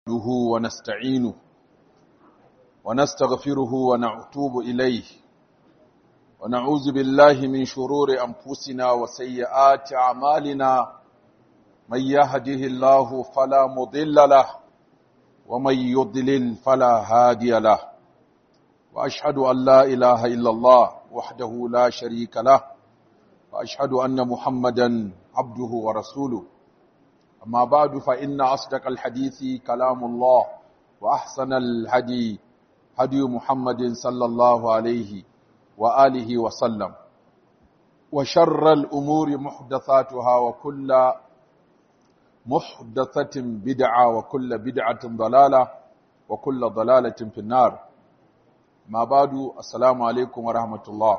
نحمده ونستعينه ونستغفره ونعتوب إليه ونعوذ بالله من شرور أنفسنا وسيئات أعمالنا من يهده الله فلا مضل له ومن يضلل فلا هادي له وأشهد أن لا إله إلا الله وحده لا شريك له وأشهد أن محمدا عبده ورسوله أما بعد فإن أصدق الحديث كلام الله وأحسن الهدي هدي محمد صلى الله عليه وآله وسلم وشر الأمور محدثاتها وكل محدثة بدعة وكل بدعة ضلالة وكل ضلالة في النار ما بعد السلام عليكم ورحمة الله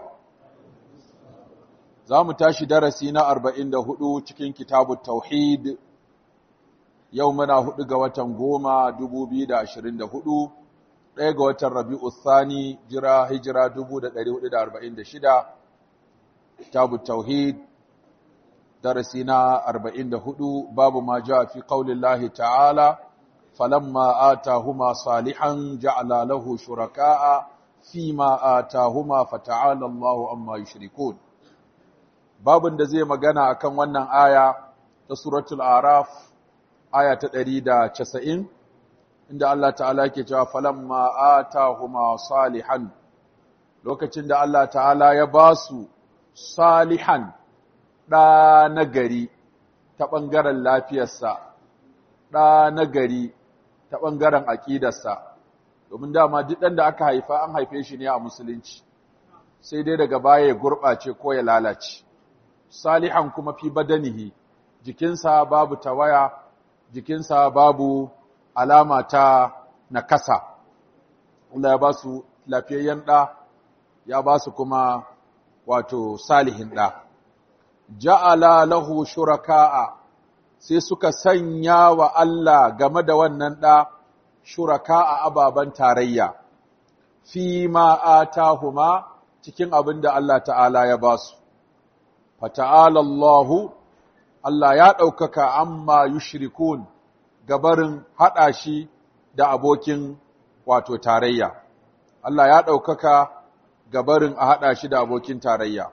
za mu tashi darasi na arba'in da hudu cikin kitabu tauhid yau muna hudu ga watan goma dubu biyu da ashirin da hudu ɗaya ga watan rabi'u thani jira hijira dubu da ɗari hudu da arba'in da shida kitabu tauhid darasi na arba'in da hudu babu ma ja fi ƙaunin lahi ta'ala falamma atahuma salihan ja'ala lahu shuraka'a fima atahuma fata'ala Allahu amma yushrikun babin da zai magana akan wannan aya ta suratul araf aya ta ɗari da casa'in, inda Allah ta'ala ke cewa falamma atahuma salihan lokacin da Allah ta'ala ya ba su salihan ɗa nagari ta ɓangaren lafiyarsa ɗa nagari ta ɓangaren aƙidarsa domin dama duk ɗan da aka haifa an haife shi ne a musulunci sai dai daga baya ya gurɓace ko ya lalace salihan kuma fi badanihi jikinsa babu tawaya jikinsa babu alama ta nakasa Allah ya ba su lafiyayyen ɗa ya ba su kuma wato salihin ɗa ja'ala lahu shuraka'a sai suka sanya wa Allah game da wannan ɗa shuraka'a ababen tarayya fi ma atahuma cikin abin da Allah ta'ala ya ba su fata'ala Allahu Allah ya ɗaukaka amma yushrikun gabarin haɗa shi da abokin wato tarayya. Allah ya ɗaukaka gabarin a haɗa shi da abokin tarayya.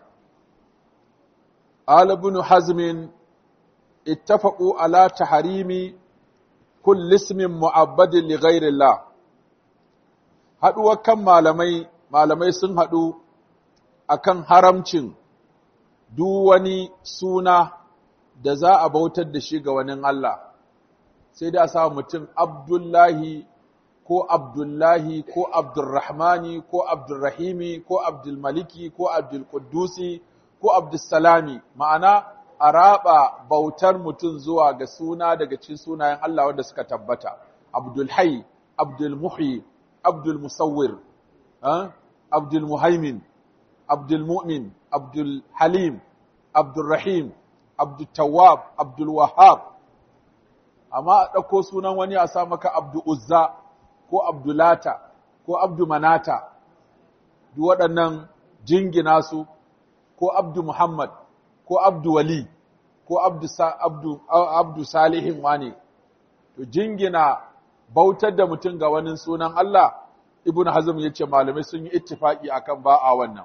Alibin Hazmin ittafaƙu ala taharimi kullismin mu'abbadin li ghairillah. Haɗuwar kan malamai, malamai sun haɗu akan haramcin duk wani suna da za a bautar da shi ga wani Allah, sai da sa mutum Abdullahi ko Abdullahi ko Abdulrahmani ko Abdulrahimi ko Abdulmaliki ko Abdulkudusi ko Abdulsalami, ma'ana a raba bautar mutum zuwa ga suna daga cikin sunayen Allah wanda suka tabbata, Abdulhai, Abdulmuhi, Abdulmusawwir, Abdulmuhaimin, Abdulmu'min, Abdulhalim, Abdulrahim, Abdultawab, Abdulwahab, amma a ɗauko sunan wani a sa maka Abdu Uzza ko Abdulata ko Abdu Manata, duk waɗannan jingina su ko Abdu Muhammad ko Abdu Wali ko Abdu, Abdu, Abdu Salihin wane, to jingina bautar da mutum ga wani sunan Allah, Ibn Hazm ya ce malamai sun yi ittifaki akan ba a wannan.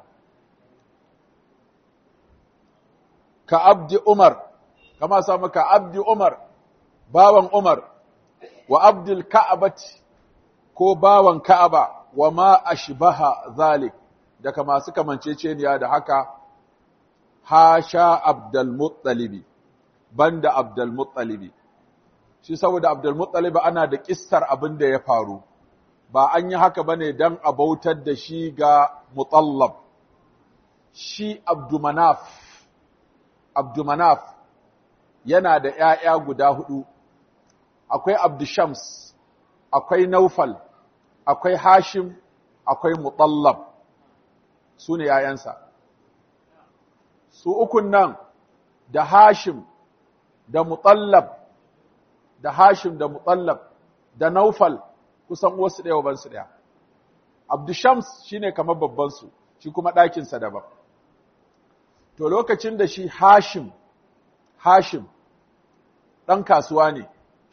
ka abdi Umar, kama sa maka abdi Umar, bawan Umar, wa abdul Ka'abati ko bawan Ka'aba wa ma ashbaha zalik, daga masu kamanceceniya da haka, hasha Abdul Muttalibi, banda Abdul Muttalibi. Shi saboda Abdul Muttalibi ana da kissar abin da ya faru, ba an yi haka bane don a bautar da shi ga Mutallab. Shi Abdumanaf Abdumanaf yana da ‘ya'ya guda hudu, akwai Abdushams, akwai Naufal, akwai Hashim, akwai Mutallab, su ne ‘ya'yansa. Su ukun nan da Hashim, da Mutallab, da Hashim da Mutallab, da Naufal kusan wasu ɗaya bansu ɗaya. Abdushams shi ne kamar babbansu, shi kuma ɗakinsa daban. To lokacin da shi Hashim, Hashim, ɗan kasuwa ne,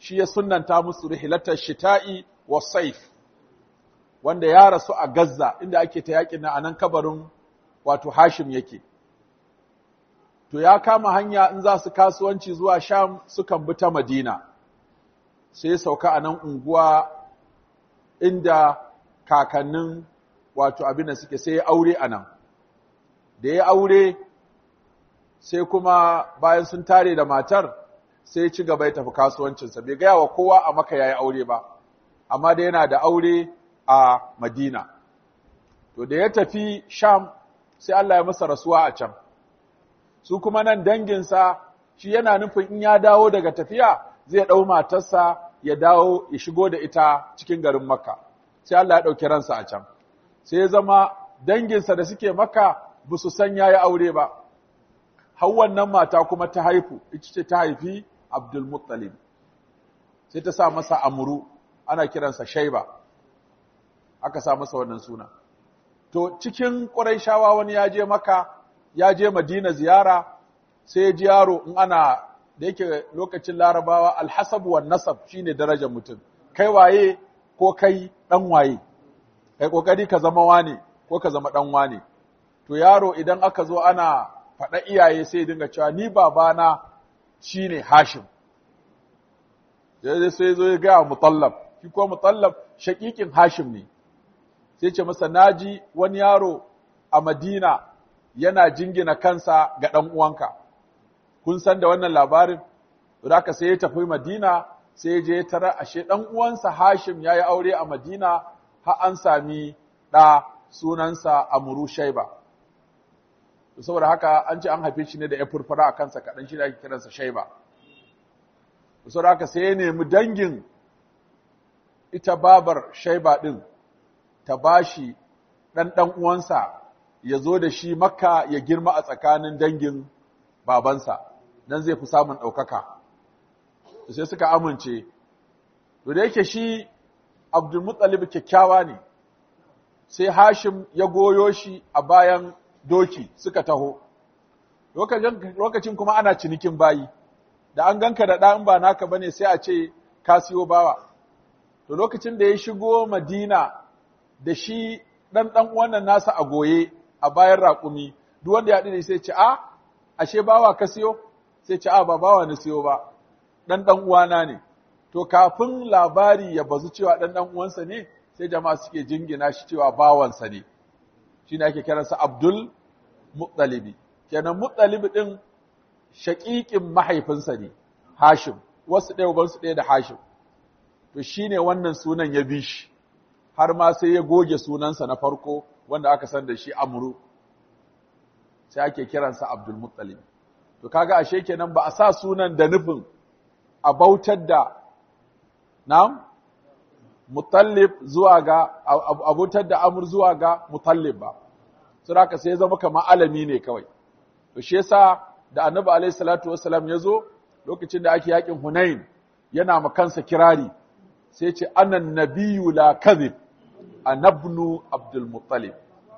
shi ya sunnanta musu rihilatar shita'i wa saif wanda ya rasu a Gaza inda ake ta yakin nan anan kabarin wato Hashim yake to ya kama hanya in za su kasuwanci zuwa Sham sukan bi ta Madina sai sauka a nan unguwa inda kakannin wato abin da suke sai ya aure a nan da ya aure sai kuma bayan sun tare da matar sai ci gaba ya tafi kasuwancinsa bai gaya wa kowa a maka ya yi aure ba amma da yana da aure a madina to da ya tafi sham sai Allah ya masa rasuwa a can su kuma nan danginsa shi yana nufin in ya dawo daga tafiya zai ɗau matarsa ya dawo ya shigo da ita cikin garin makka sai Allah ya ɗauki ransa a can sai ya zama danginsa da suke makka ba su san ya yi aure ba har wannan mata kuma ta haifu ita ce ta haifi Abdul Muttalib sai ta sa masa amuru ana kiransa Shaiba aka sa masa wannan suna to cikin Qurayshawa wani ya je maka ya je Madina ziyara sai ya ji yaro in ana da yake lokacin Larabawa alhasab wan nasab shine darajar mutum kai waye ko kai dan waye kai kokari ka zama wane ko ka zama dan wane to yaro idan aka zo ana faɗa iyaye sai dinga cewa ni babana shine Hashim sai sai zo ya ga Mutallab shi ko Mutallab shakikin Hashim ne sai ce masa naji wani yaro a Madina yana jingina kansa ga dan uwanka kun san da wannan labarin haka sai ya tafi Madina sai ya je ya tara ashe dan uwansa Hashim yayi aure a Madina har an sami da sunansa Amru Shaiba saboda haka an ce an haife shi ne da ya furfura a kansa kaɗan shi da ake kiransa shaiba saboda haka sai ya nemi dangin ita babar shaiba ɗin ta bashi ɗan ɗan uwansa ya zo da shi makka ya girma a tsakanin dangin babansa nan zai fi samun ɗaukaka sai suka amince to da yake shi abdulmuttalib kyakkyawa ne sai hashim ya goyo shi a bayan doki suka taho lokacin kuma ana cinikin bayi da an ganka da ɗan ba naka bane sai a ce ka siyo bawa to lokacin da ya shigo madina da shi ɗan ɗan wannan nasa a goye a bayan raƙumi duk wanda ya haɗu sai ce a ashe bawa ka siyo sai ce a ba bawa na siyo ba ɗan ɗan uwana ne to kafin labari ya bazu cewa ɗan ɗan uwansa ne sai jama'a suke jingina shi cewa bawansa ne shi ne ake kiransa Abdul Muttalibi. Kenan Muttalibi ɗin shaƙiƙin mahaifinsa ne, Hashim, wasu ɗaya ubansu ɗaya da Hashim. To shi ne wannan sunan ya bi shi, har ma sai ya goge sunansa na farko wanda aka san da shi Amru, sai ake kiransa Abdul Muttalibi. To kaga ashe kenan ba a sa sunan da nufin a bautar da, na'am? Mutallib zuwa ga, abutar da Amur zuwa ga Mutallib ba. Suraka sai ya zama kamar alami ne kawai. To shi yasa da Annabi alaihi salatu wassalam ya zo lokacin da ake yakin Hunain yana ma kansa kirari sai ya ce anan nabiyyu la kadhib anabnu Abdul Muttalib.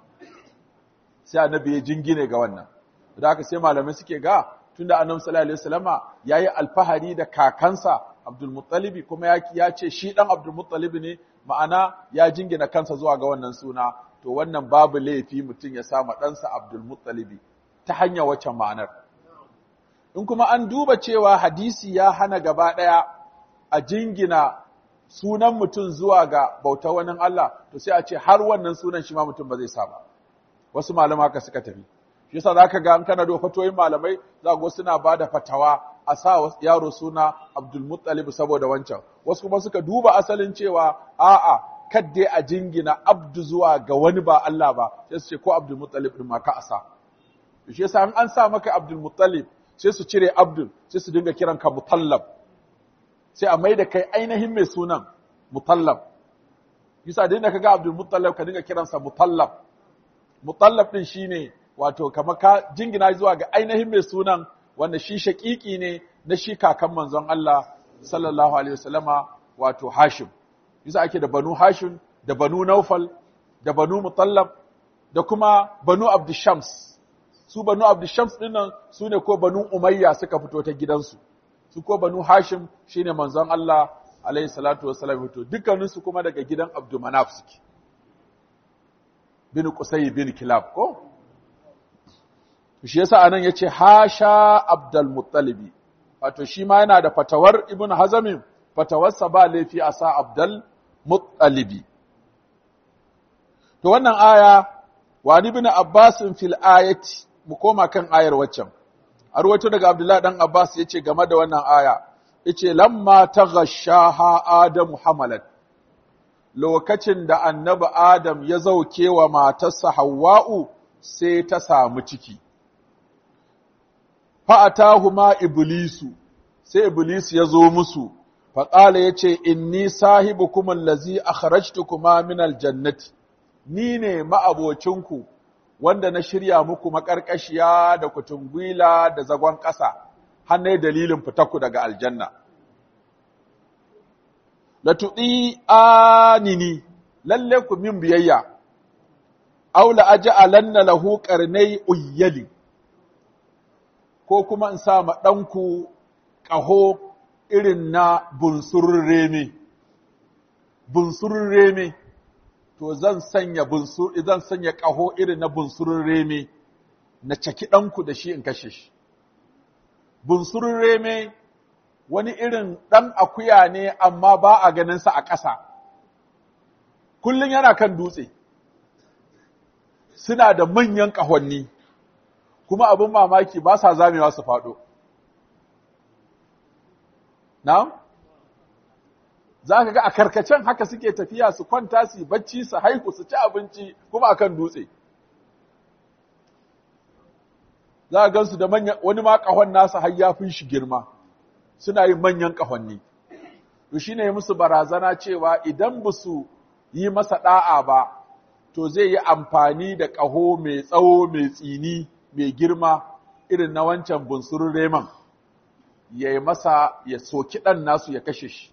Sai Annabi ya jingine ga wannan. Da haka sai malamai suke ga tunda Annabi sallallahu alaihi wasallama yayi alfahari da kakansa Abdul Muttalibi kuma ya, ya ce shi dan Abdul Muttalibi ne ma'ana ya jingina kansa zuwa ga wannan suna to wannan babu laifi mutum ya sama ɗansa Abdul Muttalibi ta hanyar wacce ma'anar in kuma an duba cewa hadisi ya hana gaba ɗaya a jingina sunan mutum zuwa ga bauta wani Allah to sai a ce har wannan sunan shi ma mutum ba zai sa ba wasu malama haka suka tafi shi yasa zaka ga an kana da fatoyin malamai za ga suna bada fatawa a sa yaro suna Abdul Muttalib saboda wancan wasu kuma suka duba asalin cewa a'a kadde a jingina abdu zuwa ga wani ba Allah ba sai su ce ko Abdul Muttalib din ma ka asa shi yasa an an sa maka Abdul Muttalib sai su cire Abdul sai su dinga kiran ka Mutallab sai a mai da kai ainihin mai sunan Mutallab yasa dinda kaga Abdul Muttalib ka dinga kiransa Mutallab Mutallab din shine wato kamar ka jingina zuwa ga ainihin mai sunan wanda shi shaƙiƙi ne na shi kakan manzon Allah sallallahu alaihi wasallama wato Hashim yasa ake da Banu Hashim da Banu Naufal da Banu Mutallab da kuma Banu Abdushams su Banu Abdushams dinnan su ne ko Banu Umayya suka fito ta gidansu su ko banu hashim shine manzon Allah alaihi salatu wassalam to dukkaninsu kuma daga gidan abdumanaf suke bin qusay bin kilab ko shi yasa anan yace hasha abdul muttalibi wato shi ma yana da fatawar ibn hazamin fatawarsa ba laifi a sa abdul muttalibi to wannan aya wa ibn abbas fil ayati mu koma kan ayar waccan a ruwaito daga abdullahi dan abbas yace game da wannan aya yace lamma taghashaha adamu hamalat lokacin da annabi adam ya zauke wa matarsa hawwa'u sai ta samu ciki fa'atahuma iblisu sai iblis ya zo musu faƙala ya ce inni sahibukum allazi akhrajtukuma min aljannati ni ne ma'abocinku wanda na shirya muku maƙarƙashiya da kutungwila da zagon ƙasa hannai dalilin fitaku daga aljanna la tuɗi anini lalle ku min biyayya aula aja'alanna lahu qarnai uyyali ko kuma in sa ma ɗanku ƙaho irin na bunsurin reme, bunsurin reme, to zan sanya bunsur, zan sanya ƙaho irin na bunsurin reme, na caki ɗanku da shi in kashe shi. Bunsurin reme wani irin ɗan akuya ne amma ba a ganinsa a ƙasa, kullum yana kan dutse, suna da manyan ƙahonni. kuma abin mamaki ba sa zamewa su faɗo. Na? Za ka ga a karkacen haka suke tafiya su kwanta su bacci su haihu su ci abinci kuma akan dutse. Za a gansu da manyan wani ma ƙahon nasa har ya fi shi girma, suna yin manyan ƙahonni. To shi ne musu barazana cewa idan ba su yi masa ɗa'a ba, to zai yi amfani da ƙaho mai tsawo mai tsini mai girma irin na wancan bunsurun reman ya yi masa ya soki ɗan nasu ya kashe shi.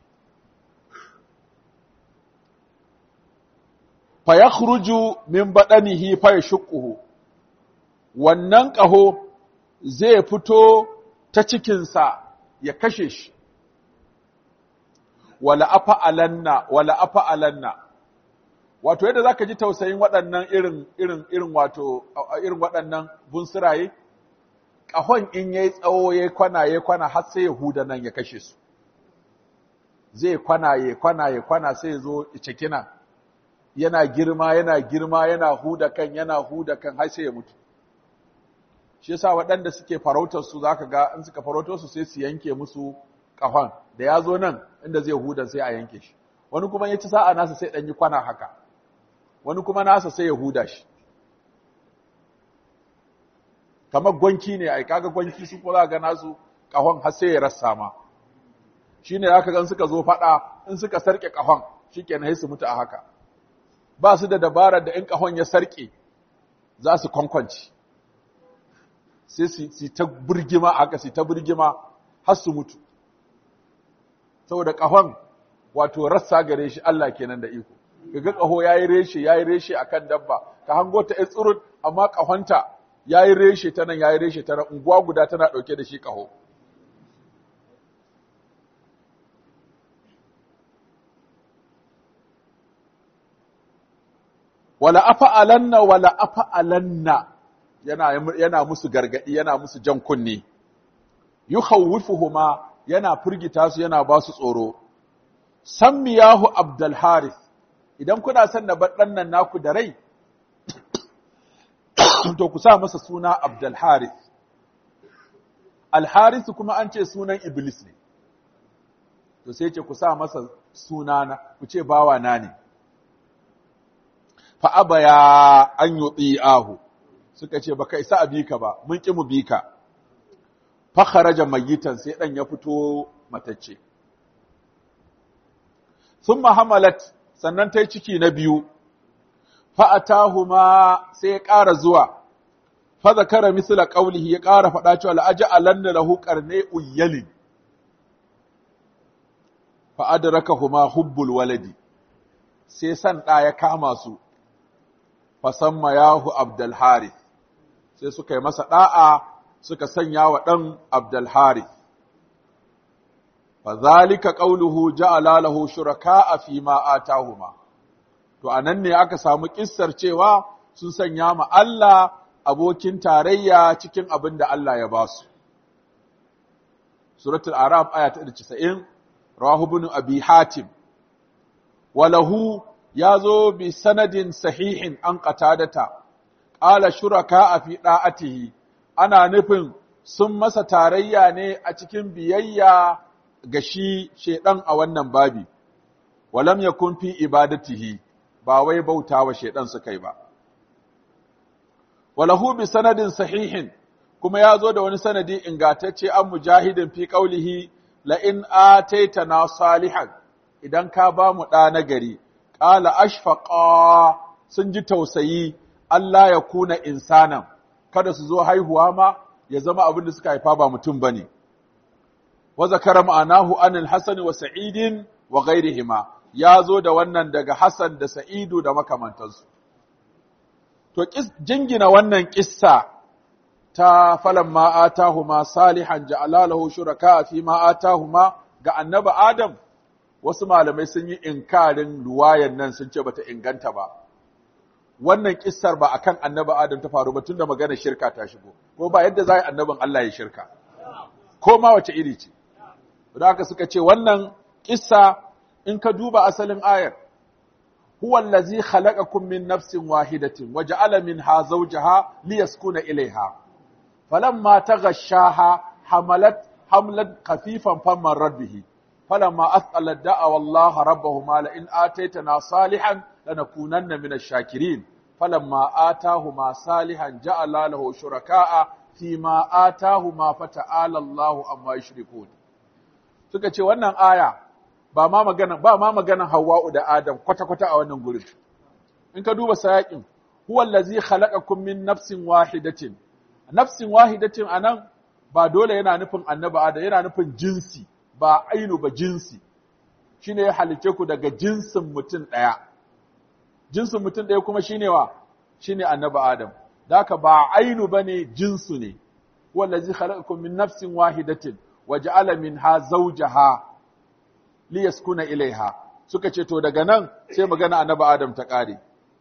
Fa ya min baɗanihi fa ya shuƙuhu, wannan ƙaho zai fito ta cikinsa ya kashe shi, wala afa alanna, wala afa alanna. wato yadda zaka ji tausayin waɗannan irin irin irin wato irin waɗannan bunsuraye ƙahon in yayi tsawo yayi kwana yayi kwana har sai ya huda nan ya kashe su zai kwana yayi kwana yayi kwana sai ya zo cikina yana girma yana girma yana huda kan yana huda kan har sai ya mutu shi yasa waɗanda suke farautar su zaka ga in suka farautar su sai su yanke musu ƙahon da ya zo nan inda zai huda sai a yanke shi wani kuma ya ci sa'a nasa sai ɗan yi kwana haka wani kuma nasa sai ya huda shi kamar gwanki ne ai kaga gwanki su ko za ga nasu kahon har sai ya rassa ma shine zaka gan suka zo fada in suka sarke kahon shikenan sai su mutu a haka ba su da dabarar da in kahon ya sarke za su kwankwanci sai su ta burgima haka su ta burgima har su mutu saboda kahon wato rassa gare shi Allah kenan da iko kaga kaho yayi reshe yayi reshe akan dabba ka hango ta tsurut amma kahonta yayi reshe ta nan yayi reshe ta nan unguwa guda tana dauke da shi kaho wala afa'alanna wala afa'alanna yana yana musu gargadi yana musu jan kunne yukhawwifuhuma yana firgita su yana ba su tsoro sammiyahu abdul harith idan kuna son na bar nan naku da rai to ku sa masa suna abdul harith al harith kuma an ce sunan iblis ne to sai ce ku sa masa sunana ku ce bawa na ne fa abaya an yuti'ahu suka ce baka isa a bika ba mun ki mu bika fa kharaja mayitan sai dan ya fito matacce thumma hamalat sannan tai ciki na biyu fa atahuma sai ya ƙara zuwa fa zakara misla qawlihi ya ƙara faɗa cewa la'aja'alanna lahu qarnay uyyalin fa adrakahuma hubbul waladi sai san ɗa ya kama su fasamma yahu Abdul Harith sai suka yi masa da'a suka sanya wa ɗan Abdul Harith fadhalika qawluhu ja'ala lahu shuraka'a fi ma atahuma to anan ne aka samu kissar cewa sun sanya ma Allah abokin tarayya cikin abin da Allah ya ba su suratul araf aya ta 90 rawahu ibn abi hatim walahu yazo bi sanadin sahihin an qatadata qala shuraka'a fi da'atihi ana nufin sun masa tarayya ne a cikin biyayya ga shi shedan a wannan babi walam yakun fi ibadatihi ba wai bauta wa shedan suka yi ba walahu bi sanadin sahihin kuma ya zo da wani sanadi ingantacce an mujahidin fi qaulihi la in ataitana salihan idan ka ba mu ɗa na gari qala ashfaqa sun ji tausayi Allah ya kuna insanan kada su zo haihuwa ma ya zama abin da suka haifa ba mutum bane wa zakara ma'anahu anil hasan wa sa'idin wa ghairihima ya zo da wannan daga Hassan da Sa'idu da makamantansu to jingina wannan kissa ta falan ma atahuma salihan ja'ala lahu shuraka fi ma atahuma ga annabi Adam wasu malamai sun yi inkarin ruwayan nan sun ce bata inganta ba wannan kissar ba akan annabi Adam ta faru ba tunda magana shirka ta shigo ko ba yadda za annabin Allah ya shirka ko ma wace iri ce da haka suka ce wannan kissa in ka duba asalin ayar huwa allazi khalaqakum min nafsin wahidatin wa ja'ala minha zawjaha liyaskuna ilayha falamma taghashaha hamalat hamlan khafifan famman rabbihi falamma asqala da'a wallaha rabbahuma la in ataitana salihan lanakunanna min ash-shakirin falamma atahuma salihan ja'ala lahu shuraka'a fima atahuma fata'ala Allahu amma yushrikun suka ce wannan aya ba ma magana ba ma maganan Hawwa'u da Adam kwata-kwata a wannan gurin in ka duba sayakin huwa allazi khalaqakum min nafsin wahidatin nafsin wahidatin anan ba dole yana nufin annabi Adam yana nufin jinsi ba ainu ba jinsi shine ya halice ku daga jinsin mutum daya jinsin mutum daya kuma shine wa shine annabi Adam daka ba ainu bane jinsu ne huwa allazi khalaqakum min nafsin wahidatin waja'ala minha zawjaha liyaskuna ilaiha suka ce to daga nan sai magana annabi Adam ta kare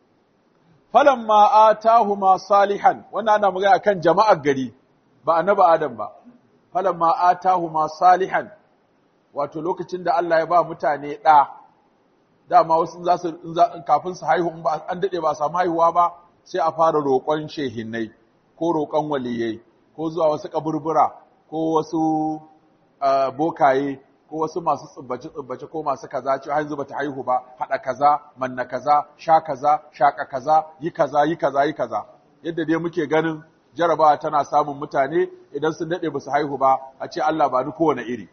falamma atahuma salihan wannan ana magana akan jama'ar gari ba annabi Adam ba falamma atahuma salihan wato lokacin da Allah ya ba mutane da dama wasu za su kafin su haihu in ba an dade ba samu haihuwa ba sai a fara roƙon shehinnai ko roƙon waliyai ko zuwa wasu kaburbura ko wasu bokaye ko wasu masu tsubbace-tsubbace ko masu kaza ce hanzu bata haihu ba haɗa kaza manna kaza sha kaza shaka kaza yi kaza yi kaza yi kaza yadda dai muke ganin jarabawa tana samun mutane idan sun daɗe ba su haihu ba a ce Allah ba ni kowane iri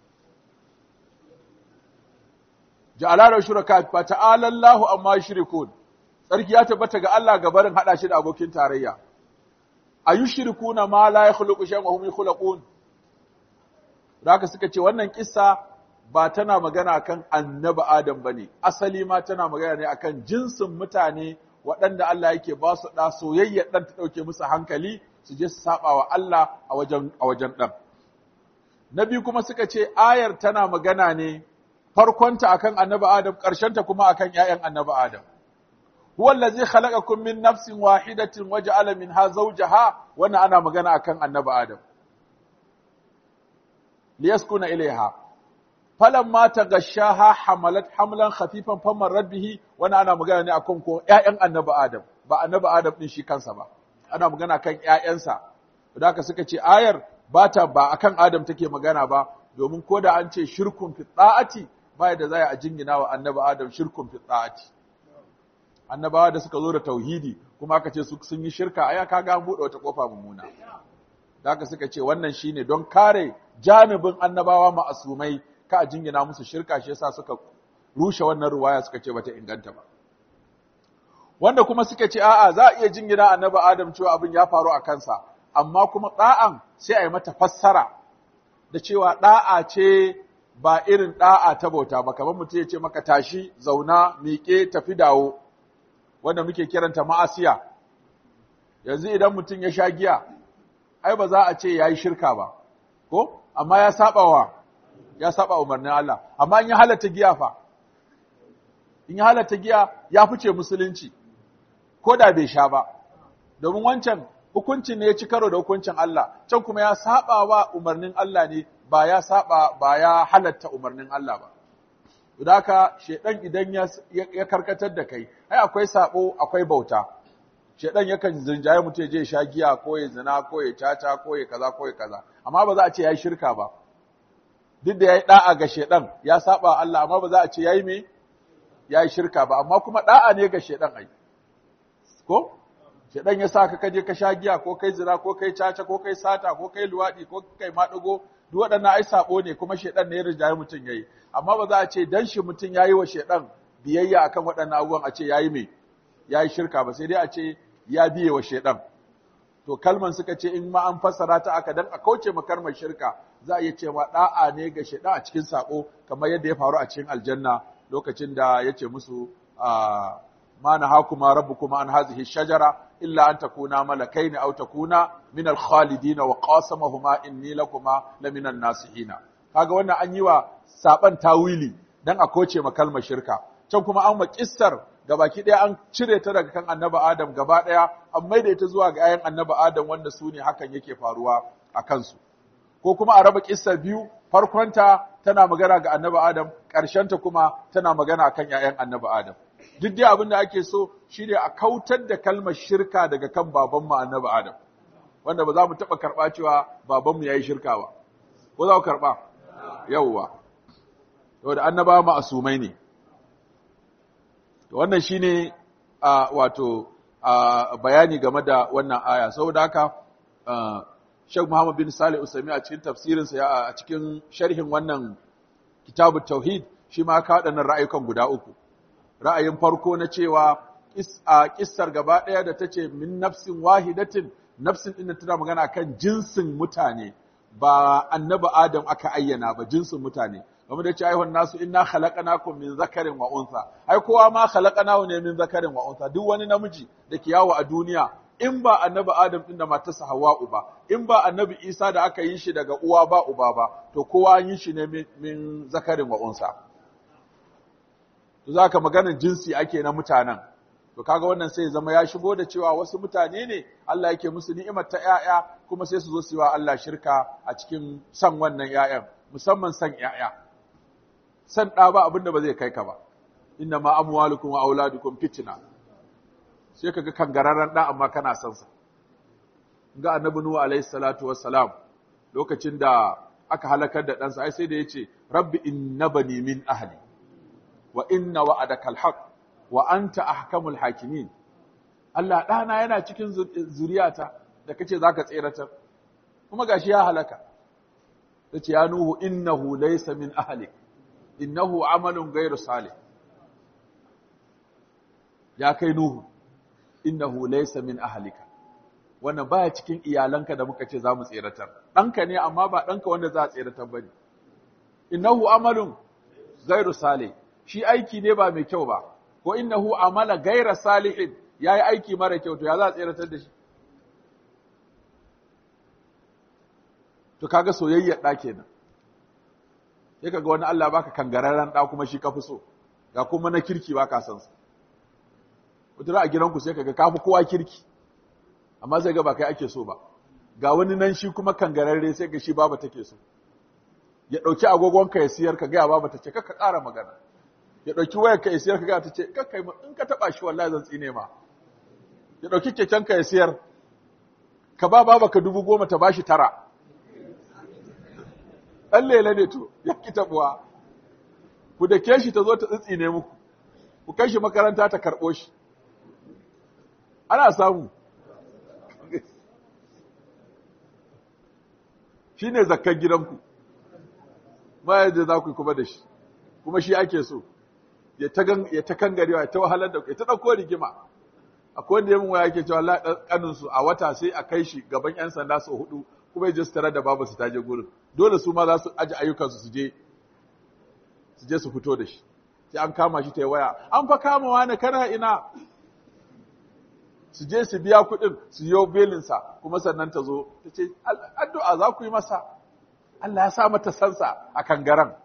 ja'ala da shuraka fa ta'ala Allahu amma yushrikun sarki ya tabbata ga Allah ga barin hada shi da abokin tarayya ayushrikuna ma la yakhluqu shay'an wa hum yakhluqun haka suka ce wannan kissa ba tana magana kan annabi Adam bane asali ma tana magana ne akan jinsin mutane waɗanda Allah yake ba su da soyayya dan ta dauke musu hankali su je su saba wa Allah a wajen a wajen dan nabi kuma suka ce ayar tana magana ne farkonta akan annabi Adam ta kuma akan ƴaƴan annabi Adam huwa allazi khalaqakum min nafsin wahidatin waja'ala minha zawjaha wannan ana magana akan annabi Adam liyaskuna ilaiha falamma tagashaha hamalat hamlan khafifan famarrat bihi wannan ana magana ne akan ko ƴaƴan annabi Adam ba annabi Adam din shi kansa ba ana magana kan ƴaƴansa da haka suka ce ayar ba ta ba akan Adam take magana ba domin ko da an ce shirkun fi ta'ati ba da za a jingina wa annabi Adam shirkun fi ta'ati annabawa da suka zo da tauhidi kuma aka ce su sun yi shirka aya kaga an bude wata kofa mummuna da haka suka ce wannan shine don kare janibin annabawa ma'asumai ka a jingina musu shirka shi yasa suka rushe wannan ruwaya suka ce bata inganta ba wanda kuma suka ce a'a za a iya jingina annabi Adam cewa abin ya faru a kansa amma kuma da'an sai a yi mata fassara da cewa da'a ce ba irin da'a ta bauta ba kamar mutum ya ce maka tashi zauna miƙe tafi dawo wanda muke kiranta ma'asiya yanzu idan mutum ya sha giya ai ba za a ce yayi shirka ba ko amma ya saba wa ya saba umarnin Allah amma in ya halatta giya fa in ya halatta giya ya fice musulunci ko da bai sha ba domin wancan hukuncin ne ya ci karo da hukuncin Allah can kuma ya saba wa umarnin Allah ne ba ya saba ba ya halatta umarnin Allah ba da haka shedan idan ya karkatar da kai ai akwai sabo akwai bauta shedan yakan zinjaye mutum je sha giya ko ya zina ko ya caca ko ya kaza ko ya kaza amma ba za a ce yayi shirka ba duk da yayi da'a ga shedan ya saba Allah amma ba za a ce yayi me yayi shirka ba amma kuma da'a ne ga shedan ai ko shedan ya saka kaje ka sha giya ko kai zina ko kai caca ko kai sata ko kai luwadi ko kai maɗigo duk waɗannan ai sabo ne kuma shedan ne ya rijaye mutum yayi amma ba za a ce dan shi mutum yayi wa shedan biyayya akan waɗannan abubuwan a ce yayi me yayi shirka ba sai dai a ce ya biye wa shedan to kalman suka ce in ma an fassara ta aka dan a kauce ma kalmar shirka za a iya cewa da'a ne ga shedan a cikin sabo kamar yadda ya faru a cikin aljanna lokacin da ya ce musu ma nahakuma rabbukuma an hadhihi shajara illa an takuna malakaini aw takuna min al-khalidin wa qasamahuma inni lakuma lamina an-nasihin kaga wannan an yi wa saban tawili dan a koce ma kalmar shirka can kuma an ma kissar gabaki daya an cire ta daga kan annabi adam gaba daya an maida ita zuwa ga ayan annabi adam wanda su ne hakan yake faruwa a kansu ko kuma a raba kissar biyu farkonta tana magana ga annabi adam ta kuma tana magana akan 'ya'yan annabi adam duk dai abin da ake so shine a kautar da kalmar shirka daga kan babanmu annabi Adam wanda ba za mu taɓa karɓa cewa babanmu ya yi shirka ba ko za ku karɓa yawwa yau da annaba ma'asumai ne wannan shine a wato a bayani game da wannan aya saboda haka Sheikh Muhammad bin Salih Usaimi a cikin tafsirinsa ya a cikin sharhin wannan kitabut tauhid shi ma ka waɗannan ra'ayukan guda uku ra'ayin farko na cewa a kissar gaba ɗaya da ta ce min nafsin wahidatin nafsin ɗin tana magana kan jinsin mutane ba annabi adam aka ayyana ba jinsin mutane kamar da ce aihon nasu inna khalaqnakum min zakarin wa unsa ai kowa ma khalaqnahu ne min zakarin wa unsa duk wani namiji da ke yawo a duniya in ba annabi adam din da matarsa hawa'u ba in ba annabi isa da aka yi shi daga uwa ba uba ba to kowa an yi shi ne min zakarin wa unsa to za ka maganin jinsi ake na mutanen to kaga wannan sai zama ya shigo da cewa wasu mutane ne Allah yake musu ni'imar ta ƴaƴa kuma sai su zo su yi wa Allah shirka a cikin san wannan ƴaƴan musamman san ƴaƴa san ɗa ba abinda ba zai kai ka ba inna ma amwalukum wa auladukum fitna sai kaga kangararren ɗa amma kana son sa ga annabi nuhu alaihi salatu wassalam lokacin da aka halakar da ɗansa ai sai da yace rabbi innabani min ahli wa inna wa'adaka alhaq wa anta ahkamul hakimin Allah ɗana yana cikin zuriyata da kace zaka tseratar kuma gashi ya halaka yace ya nuhu innahu laysa min ahlik innahu amalun ghayru salih ya kai nuhu innahu laysa min ahlika wannan baya cikin iyalanka da muka ce za mu tseratar ɗanka ne amma ba ɗanka wanda za a tseratar bane innahu amalun ghayru salih shi aiki ne ba mai kyau ba ko innahu amala gaira salihin yayi aiki mara kyau to ya za a tseratar da shi to kaga soyayyar da kenan sai kaga wani Allah baka kangararren da kuma shi kafi so ga kuma na kirki baka san sa wata a gidanku sai kaga kafi kowa kirki amma sai ga ba kai ake so ba ga wani nan shi kuma kangararre sai ga shi baba take so ya dauki agogonka ya siyar ka ga baba ta ce ka ƙara magana ya ɗauki wayar ka ya siyar ka ta ce kakkai in ka taɓa shi wallahi zan tsine ma ya ɗauki keken ka ya siyar ka ba baba ka dubu goma ta bashi tara ɗan lele ne to ya ki taɓuwa ku da ke shi ta zo ta tsitsine muku ku kai shi makaranta ta karɓo shi ana samu shi ne zakkan gidanku ma yadda za ku yi kuma da shi kuma shi ake so ya ta kangarewa ya ta wahalar da ya ta ɗauko rigima akwai wanda yamin waya yake cewa Allah kanin su a wata sai a kai shi gaban yan sanda sau hudu kuma ya je su tare da babu su taje gurin dole su ma za su aji ayyukan su je su je su fito da shi sai an kama shi ta waya an fa kama wani kana ina su je su biya kuɗin su yi belin sa kuma sannan ta zo ta ce addu'a za ku yi masa Allah ya sa mata sansa a kangaren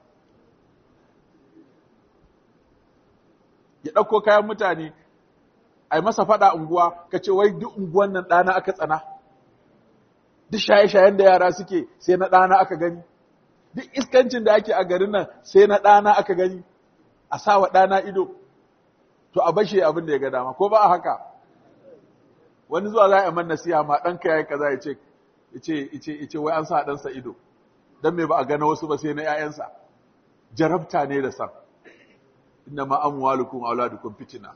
ya ɗauko kayan mutane a yi masa faɗa unguwa ka ce wai duk unguwan nan ɗana aka tsana duk shaye-shayen da yara suke sai na ɗana aka gani duk iskancin da ake a garin nan sai na ɗana aka gani a sa wa ɗana ido to a bashe abin da ya ga dama ko ba a haka wani zuwa za a yi man nasiha ma ɗanka ya yi kaza ya ce ya ce wai an sa ɗansa ido don me ba a gana wasu ba sai na ‘ya'yansa jarabta ne da san inna ma amwalukum auladukum fitina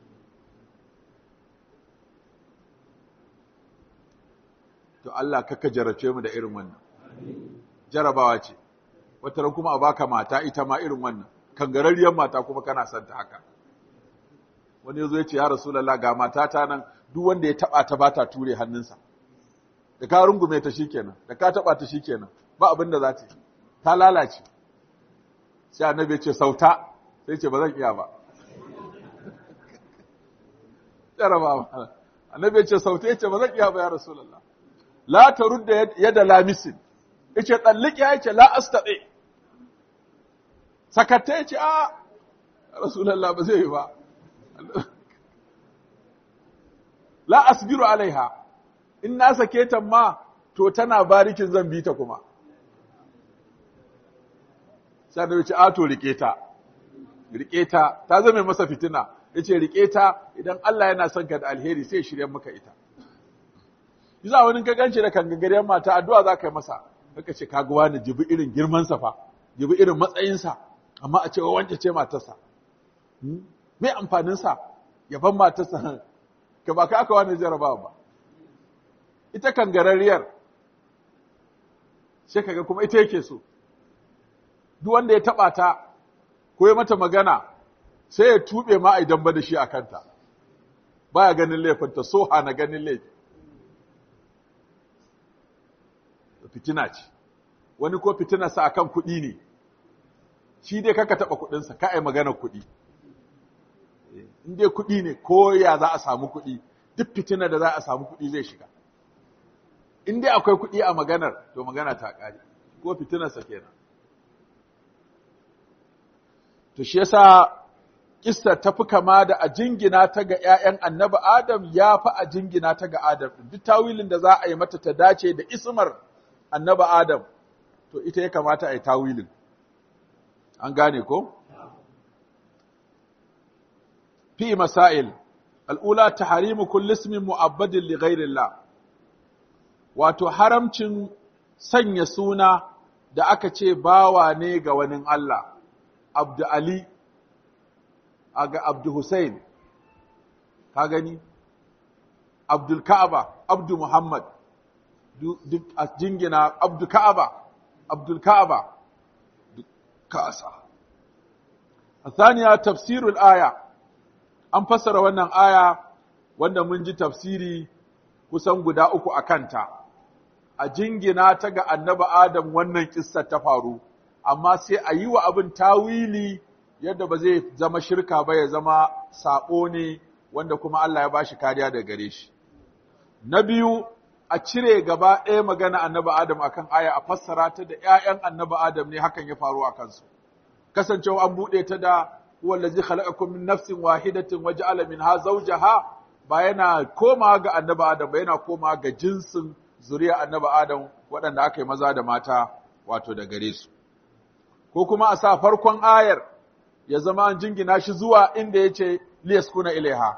to Allah kaka jarabce mu da irin wannan jarabawa ce wata ran kuma a baka mata ita ma irin wannan kangararriyar mata kuma kana son ta haka wani yazo ya ce ya rasulullah ga matata nan duk wanda ya taba ta bata ture hannunsa da ka rungume ta shikenan da ka taba ta shikenan ba abin da za ta yi ta lalace sai annabi ya ce sauta sai ce ba zan iya ba jarabawa annabi ya ce sauta ya ce ba zan iya ba ya rasulullah la tarudda yada lamisin yace tsalliki yace la astati sakatta yace a rasulullah ba zai yi ba la asbiru alaiha in na sake ta ma to tana barikin zan bi ta kuma sai da yace a to rike ta rike ta ta zame masa fitina yace rike ta idan Allah yana son ka da alheri sai shirye maka ita Yasa wani ka ganci da kangagariyar mata addu'a za ka yi masa, kaka ce kaga wani jibi irin girmansa fa, jibi irin matsayinsa, amma a cewa wance ce matarsa. Me amfaninsa yaban matarsa ka ba ka aka wani jarabawa ba. Ita kangarariyar, sai kaga kuma ita yake so. Duk wanda ya taɓa ta, ko ya mata magana, sai ya tuɓe ma a idan ba da shi a kanta. Baya ganin laifinta, so hana ganin laifi. fitina ce wani ko fitinarsa akan kuɗi ne shi dai kaka taɓa kuɗinsa ka ai maganar kuɗi in dai kuɗi ne ko ya za a samu kuɗi duk fitinar da za a samu kuɗi zai shiga in dai akwai kuɗi a maganar to magana ta ƙare ko fitinarsa kenan to shi yasa kissa ta fi kama da a jingina ta ga ‘ya'yan annabi Adam ya fi a jingina ta ga Adam, duk tawilin da za a yi mata ta dace da ismar annaba Adam, to ita ya kamata a yi tawilin. An gane ko? Fi masail, al'ula ta harimu kullismin mu'abbadin li ghairillah. Wato, haramcin sanya suna da aka ce bawa ne ga wani Allah, Abdu Ali, aga Abdu Hussein, ka gani? Abdul Ka'aba, Abdu Muhammad, duk a jingina abdu ka'aba abdul ka'aba duk kasa athaniya tafsirul aya an fassara wannan aya wanda mun ji tafsiri kusan guda uku a kanta a jingina ta ga annabi adam wannan kissa ta faru amma sai a yi wa abin tawili yadda ba zai zama shirka ba ya zama sabo ne wanda kuma Allah ya bashi kariya da gare shi na biyu a cire gaba ɗaya magana annabi Adam akan aya a fassara ta da ‘ya'yan annabi Adam ne hakan ya faru a kansu. Kasancewa an buɗe ta da wallazi khalaqakum min nafsin wahidatin wa ja'ala minha zawjaha ba yana koma ga annabi Adam ba yana koma ga jinsin zuriya annabi Adam waɗanda aka yi maza da mata wato da gare su. Ko kuma a sa farkon ayar ya zama an jingina shi zuwa inda ya ce liyaskuna ilaiha.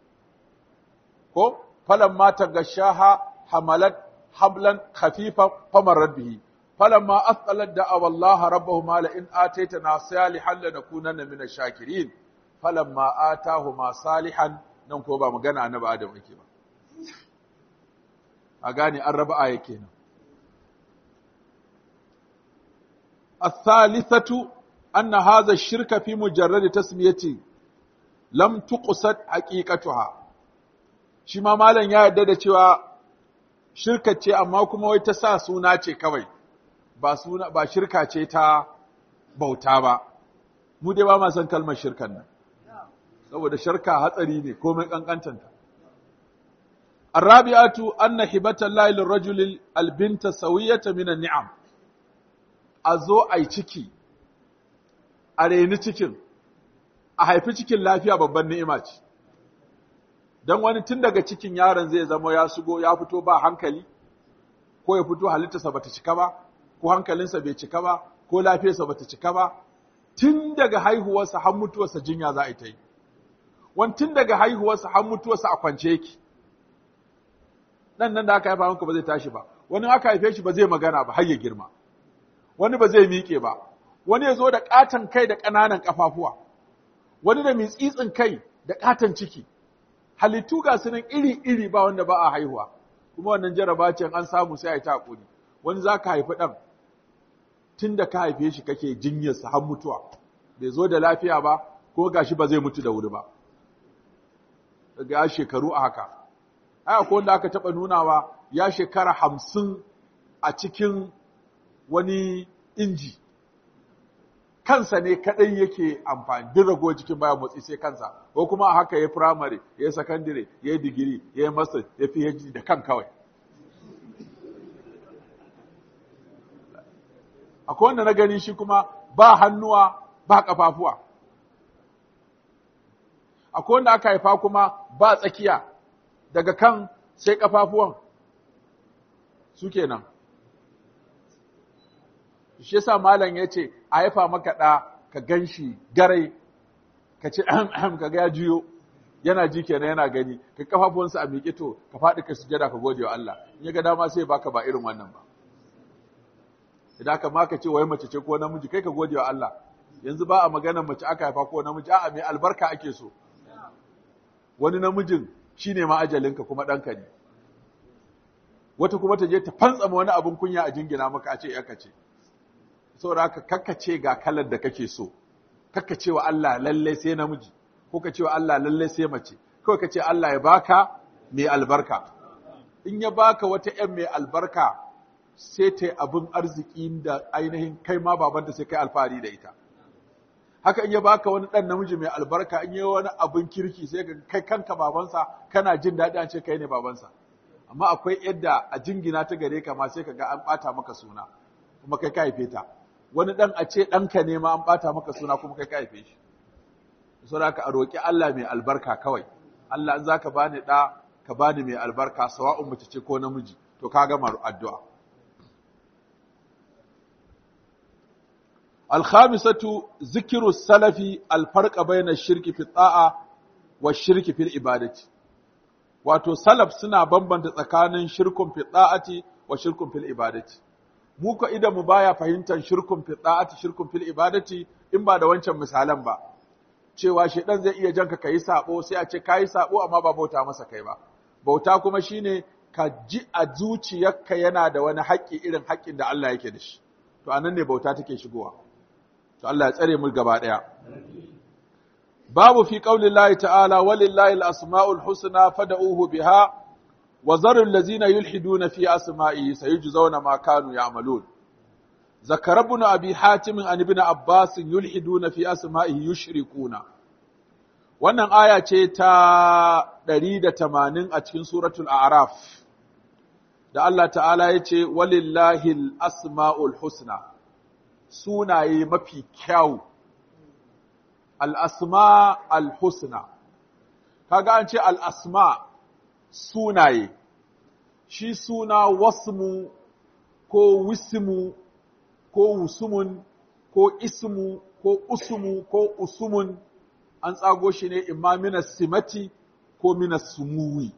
Ko falamma tagashaha حملت حبلا خفيفا فمرت به فلما أثقلت دعوا الله ربهما لئن آتيتنا صالحا لنكونن من الشاكرين فلما آتاهما صالحا nan ko ba magana annabi Adam yake ba a gane an raba aya kenan الثالثة أن هذا الشرك في مجرد تسميته لم تقصد حقيقتها shi ma malam ya yarda da cewa shirka ce amma kuma wai ta sa suna ce kawai ba suna ba shirka ce ta bauta ba mu dai ba ma san kalmar shirkan nan saboda shirka hatsari ne komai kankantanta الرابعة أن هبة الله للرجل البنت سوية من النعم a zo a yi ciki a reni cikin a haifi cikin lafiya babban ni'ima ce don wani tun daga cikin yaron zai zama ya shigo ya fito ba hankali ko ya fito halittarsa bata cika ba ko hankalinsa bai cika ba ko lafiyarsa bata cika ba tun daga haihuwarsa har mutuwarsa jinya za a yi ta yi wani tun daga haihuwarsa har mutuwarsa a kwance yake nan nan da aka haifa maka ba zai tashi ba wani aka haife shi ba zai magana ba har ya girma wani ba zai miƙe ba wani ya zo da ƙaton kai da ƙananan ƙafafuwa wani da mitsitsin kai da ƙaton ciki halittu ga su nan iri-iri ba wanda ba a haihuwa kuma wannan jaraba ce an samu sai a yi ta hakuri wani za ka haifi ɗan tun da ka haife shi kake jinyarsa har mutuwa bai zo da lafiya ba ko gashi ba zai mutu da wuri ba daga ya shekaru a haka ai akwai wanda aka taɓa nunawa ya shekara hamsin a cikin wani inji kansa ne kadai yake amfani duk rago jikin baya motsi sai kansa ko kuma a haka ya primary ya secondary ya digiri ya master ya PhD da kan kawai akwai wanda na gani shi kuma ba hannuwa ba kafafuwa akwai wanda aka haifa kuma ba tsakiya daga kan sai kafafuwan su kenan shi yasa malam ya ce a haifa maka ɗa ka gan shi garai ka ce ahem ka ga ya juyo yana ji kenan yana gani ka kafafuwansa a miƙe to ka faɗi ka sujada ka gode wa Allah in ya ga dama sai baka ba irin wannan ba idan ka ma ka ce wai mace ce ko namiji kai ka gode wa Allah yanzu ba a maganar mace aka haifa ko namiji a'a mai albarka ake so wani namijin shine ma ajalinka kuma ɗanka ne wata kuma ta je ta fantsama wani abin kunya a jingina maka a ce yaka ce saboda haka kakkace ga kalar da kake so kakkace wa Allah lalle sai namiji ko ka ce wa Allah lalle sai mace kawai ka ce Allah ya baka mai albarka in ya baka wata ƴan mai albarka sai ta abin arziki da ainihin kai ma babanta sai kai alfahari da ita haka in ya baka wani ɗan namiji mai albarka in yi wani abin kirki sai ka kai kanka babansa kana jin daɗi an ce kai ne babansa amma akwai yadda a jingina ta gare ka ma sai ka ga an ɓata maka suna kuma kai ka haife ta wani ɗan a ce ɗanka ne ma an ɓata maka suna kuma kai ka haife shi saboda ka a roƙi Allah mai albarka kawai Allah in zaka bani ɗa ka bani mai albarka sawa'un mace ce ko namiji to ka gama addu'a الخامسة ذكر السلف الفرق بين الشرك في الطاعة والشرك في العبادة wato salaf suna bambanta tsakanin shirkun fi da'ati wa shirkun fil ibadati mu ko idan mu baya fahimtar shirkun fi da'ati shirkun fil ibadati in ba da wancan misalan ba cewa shedan zai iya janka kai sabo sai a ce kai sabo amma ba bauta masa kai ba bauta kuma shine ka ji a zuciyarka yana da wani haƙƙi irin haƙƙin da Allah yake da shi to anan ne bauta take shigowa to Allah ya tsare mu gaba daya babu fi qaulillahi ta'ala walillahi al-asma'ul husna fad'uhu biha wa zaru allazina yulhiduna fi asma'ihi sayujzauna ma kanu ya'malun zakara ibn abi hatim an ibn abbas yulhiduna fi asma'ihi yushrikuna wannan aya ce ta 180 a cikin suratul a'raf da Allah ta'ala ya ce walillahi al-asma'ul husna sunaye mafi kyau al'asma al-husna kaga an ce al'asma sunaye shi suna wasmu ko wismu ko wusumun ko ismu ko usumu ko usumun an tsago shi ne imma minas simati ko minas sumuwi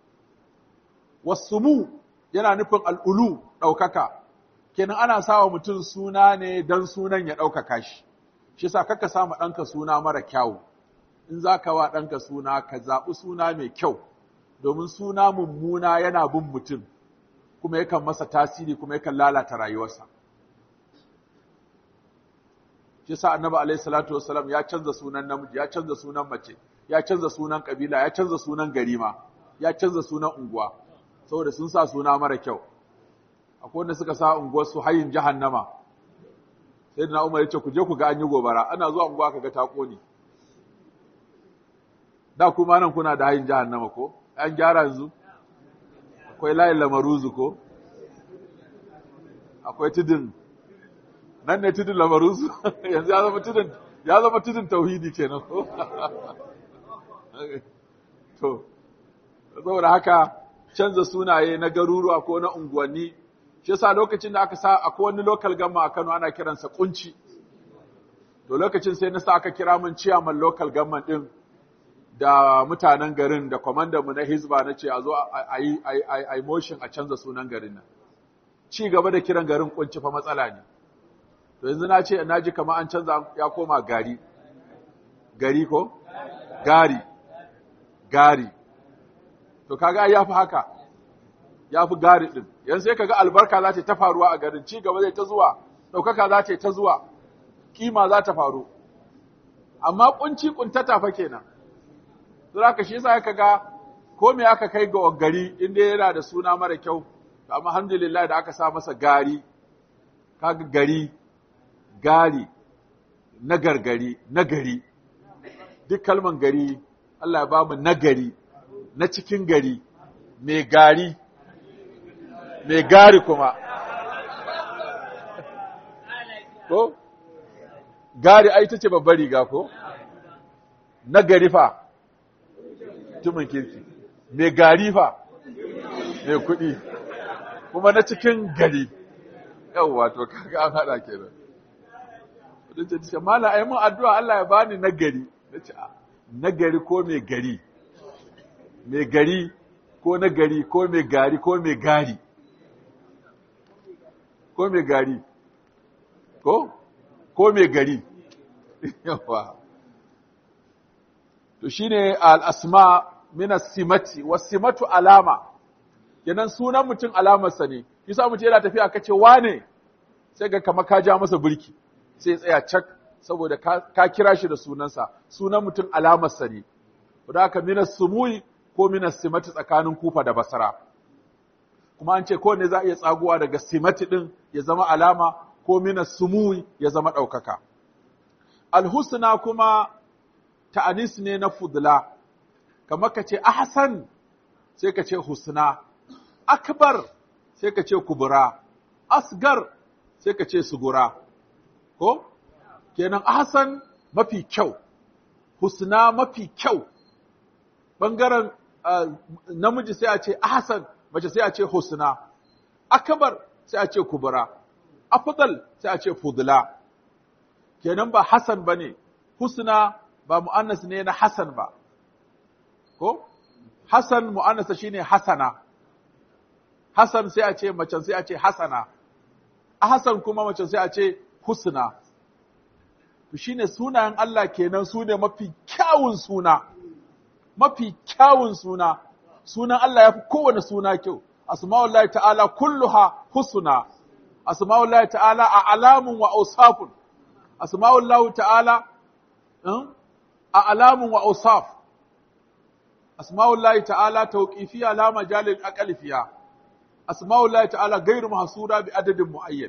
wasumu yana nufin al'ulu ɗaukaka kenan ana sawa mutum suna ne don sunan ya ɗaukaka shi shi sa kaka sama ɗanka suna mara kyau in za ka wa ɗanka suna ka zaɓi suna mai kyau domin suna mummuna yana bin mutum kuma yakan masa tasiri kuma yakan lalata rayuwarsa shi sa annabi alaihi salatu wassalam ya canza sunan namiji ya canza sunan mace ya canza sunan kabila ya canza sunan garima ya canza sunan unguwa saboda sun sa suna mara kyau akwai wanda suka sa unguwar su hayin jahannama sai na umar ya ce ku je ku ga an yi gobara ana zuwa unguwa kaga ta kone da kuma nan kuna da hayin jahannama ko an gyara yanzu akwai layin lamaruzu ko akwai tudun nan ne tudun lamarinsu yanzu ya zama tudun ya zama tudun tauhidi kenan ko to saboda haka canza sunaye na garuruwa ko na unguwanni shi yasa lokacin da aka sa akwai wani local gamma a Kano ana kiransa kunci to lokacin sai na sa aka kira mun ciyaman local gamma din da mutanen garin da kwamandan mu na hizba na ce a zo a yi a motion a canza sunan garin nan ci gaba da kiran garin kunci fa matsala ne to yanzu na ce na ji kamar an canza ya koma gari gari ko gari gari to kaga ya fi haka ya fi gari din yanzu sai kaga albarka za ta ta faruwa a garin ci gaba zai ta zuwa ɗaukaka za ta ta zuwa kima za ta faru amma kunci kuntata fa kenan Sura ka shi yasa kaga ko me aka kai ga gari inda yana da suna mara kyau amma alhamdulillah da aka sa masa gari kaga gari gari na gargari na gari duk kalman gari Allah ya bamu nagari na cikin gari mai gari mai gari kuma ko gari ai ta ce babbar riga ko na gari fa tumin kirki mai gari fa mai kuɗi kuma na cikin gari yawwa to kaga an haɗa kenan wadda ce mala ai mun addu'a Allah ya bani nagari nace nagari ko mai gari mai gari ko nagari ko mai gari ko mai gari ko mai gari ko ko mai gari yawa to shine al-asma min as-simati was-simatu alama kenan sunan mutum alamarsa ne yasa mutum yana tafiya kace wane sai ga kamar ka ja masa burki sai ya tsaya cak saboda ka kira shi da sunansa sunan mutum alamarsa ne da haka minas sumui ko minas simati tsakanin kufa da basara kuma an ce kowanne za a iya tsaguwa daga simati din ya zama alama ko minas sumui ya zama ɗaukaka alhusna kuma ta'anis ne na fudla kamar ka ce ahsan sai ka ce husna akbar sai ka ce kubura asgar sai ka ce sugura ko kenan ahsan mafi kyau husna mafi kyau bangaren namiji sai a ce ahsan mace sai a ce husna akbar sai a ce kubura afdal sai a ce fudla kenan ba hasan bane husna ba mu'annas ne na hasan ba ko hasan mu'annasa shine hasana hasan sai a ce macen sai a ce hasana ahsan kuma macen sai a ce husna to shine sunayen Allah kenan su ne mafi kyawun suna mafi kyawun suna sunan Allah ya fi kowane suna kyau asma'ullahi ta'ala kulluha husna asma'ullahi ta'ala a alamun wa ausafun asma'ullahi ta'ala a alamun wa ausaf asma'ullahi ta'ala tawqifiyya la majalil aqli fiha asma'ullahi ta'ala ghairu mahsura bi adadin muayyan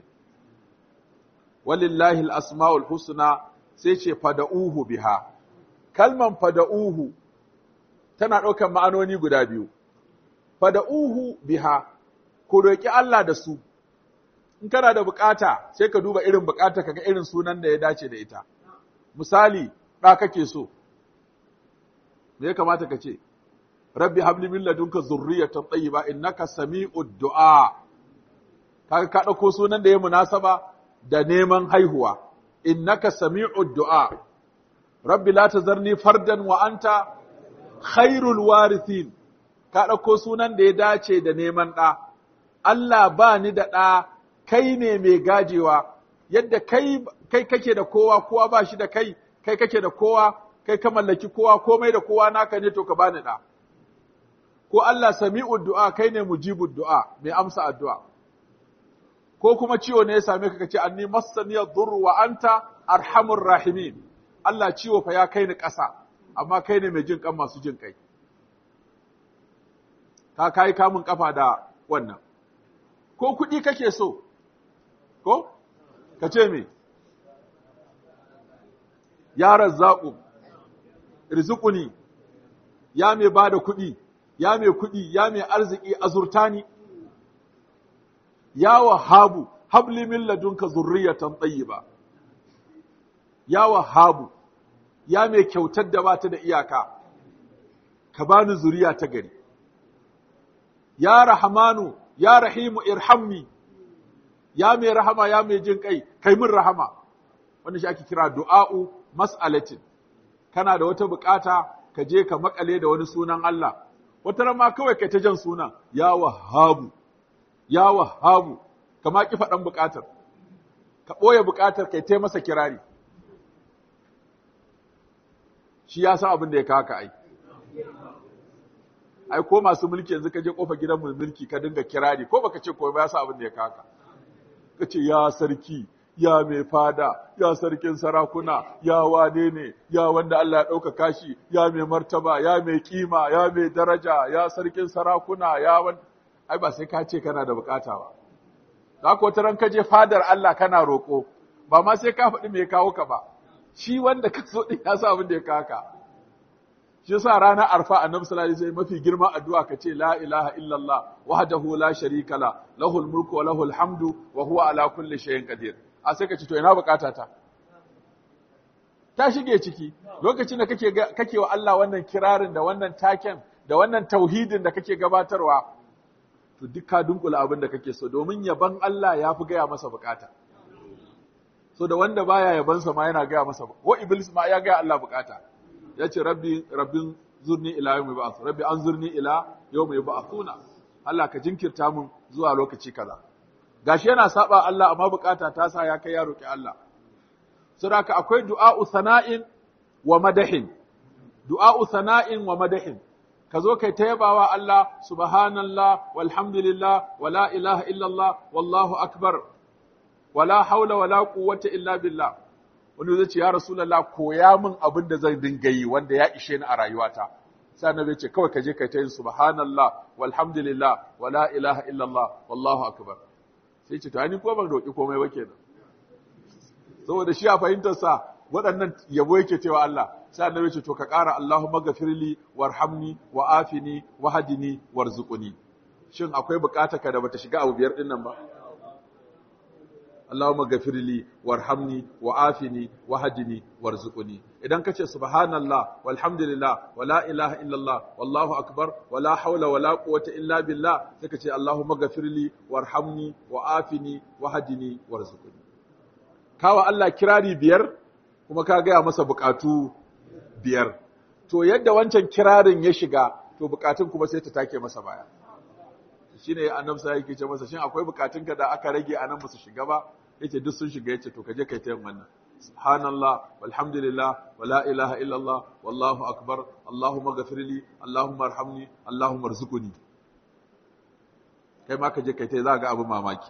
walillahi al-asma'ul husna sai ce fada'uhu biha kalman fada'uhu tana ɗaukar ma'anoni guda biyu fada'uhu biha ku roki Allah da su in kana da bukata sai ka duba irin bukata kaga irin sunan da ya dace da ita misali ɗa kake so me ya kamata ka ce rabbi habli min ladunka zurriyatan tayyiba innaka sami'ud du'a kaga ka dauko sunan da ya munasaba da neman haihuwa innaka sami'ud du'a rabbi la tazarni fardan wa anta khairul warithin ka dauko sunan da ya dace da neman ɗa Allah ba ni da ɗa kai ne mai gajewa yadda kai kai kake da kowa kowa ba shi da kai kai kake da kowa kai ka mallaki kowa komai da kowa naka ne to ka bani da ko Allah sami'ud du'a kai ne mujibud du'a mai amsa addu'a ko kuma ciwo ne ya same ka kace anni massani ad-durr wa anta arhamur rahimin Allah ciwo fa ya kai ni ƙasa amma kai ne mai jin kan masu jin kai ka kai kamun kafa da wannan ko kuɗi kake so ko ka ce me ya razzaƙu rizquni ya mai bada kuɗi ya mai kuɗi ya mai arziki azurtani ya wahabu habli min ladunka zurriyatan tayyiba ya wahabu ya mai kyautar da bata da iyaka ka bani zuriya ta gari ya rahmanu ya rahimu irhamni ya mai rahama ya mai jin kai kai min rahama wannan shi ake kira du'a'u mas'alatin kana da wata bukata ka je ka makale da wani sunan Allah wata ran ma kawai kai ta jan sunan ya wahabu ya wahabu kama ki faɗan bukatar ka ɓoye bukatar kai tai masa kirari shi ya san abin da ya kaka ai ai ko masu mulki yanzu ka je kofa gidan mulki ka dinga kirari ko baka ce ko ba ya san abin da ya kaka ka ce ya sarki ya mai fada ya sarkin sarakuna ya wane ne ya wanda Allah ya ɗaukaka shi ya mai martaba ya mai kima ya mai daraja ya sarkin sarakuna ya wanda ai ba sai ka ce kana da bukata ba za ka wata ran ka je fadar Allah kana roƙo ba ma sai ka faɗi me ya kawo ka ba shi wanda ka so din ya sa abin da ya kawo ka shi yasa ranar arfa annabi sallallahu alaihi wasallam mafi girman addu'a ka ce la ilaha illallah wahdahu la sharika la lahul mulku wa lahul hamdu wa huwa ala kulli shay'in qadir a sai ka ce to ina bukata ta ta shige ciki lokacin da kake kake wa Allah wannan kirarin da wannan taken da wannan tauhidin da kake gabatarwa to duk ka dunkula abin da kake so domin yaban Allah ya fi gaya masa bukata so da wanda baya yabansa ma yana gaya masa ko iblis ma ya gaya Allah bukata ya ce rabbi rabbin zurni ila yawmi ba'ath rabbi anzurni ila yawmi ba'athuna Allah ka jinkirta mun zuwa lokaci kaza gashi yana saba Allah amma bukata ta sa ya kai ya roki Allah saboda akwai du'a'u sana'in wa madahin du'a'u sana'in wa madahin ka zo kai ta yabawa Allah subhanallah walhamdulillah wala ilaha illallah wallahu akbar wala haula wala quwwata illa billah wani zai ce ya rasulullah koya min abin da zan dinga yi wanda ya ishe ni a rayuwata sai annabi ce kawai ka je kai ta yin subhanallah walhamdulillah wala ilaha illallah wallahu akbar sai ce to ai ni ko ban roki komai ba kenan saboda shi a fahimtar sa waɗannan yabo yake cewa Allah sai annabi ce to ka ƙara Allahumma ghafirli warhamni wa afini wa hadini warzuqni shin akwai bukata ka da bata shiga abu biyar din nan ba Allahumma ghafirli warhamni wa afini wa hadini warzuqni idan kace subhanallah walhamdulillah wala ilaha illallah wallahu akbar wala hawla wala quwwata illa billah sai kace Allahumma ghafirli warhamni wa afini wa hadini warzuqni kawa Allah kirari biyar kuma ka gaya masa bukatu biyar to yadda wancan kirarin ya shiga to bukatun kuma sai ta take masa baya shine annabi sai yake ce masa shin akwai bukatun ka da aka rage anan ba su shiga ba yace duk sun shiga yace to kaje kai ta yin wannan subhanallah walhamdulillah wala ilaha illallah wallahu akbar allahumma ghafirli allahumma arhamni allahumma arzuqni kai ma kaje kai ta za ga abu mamaki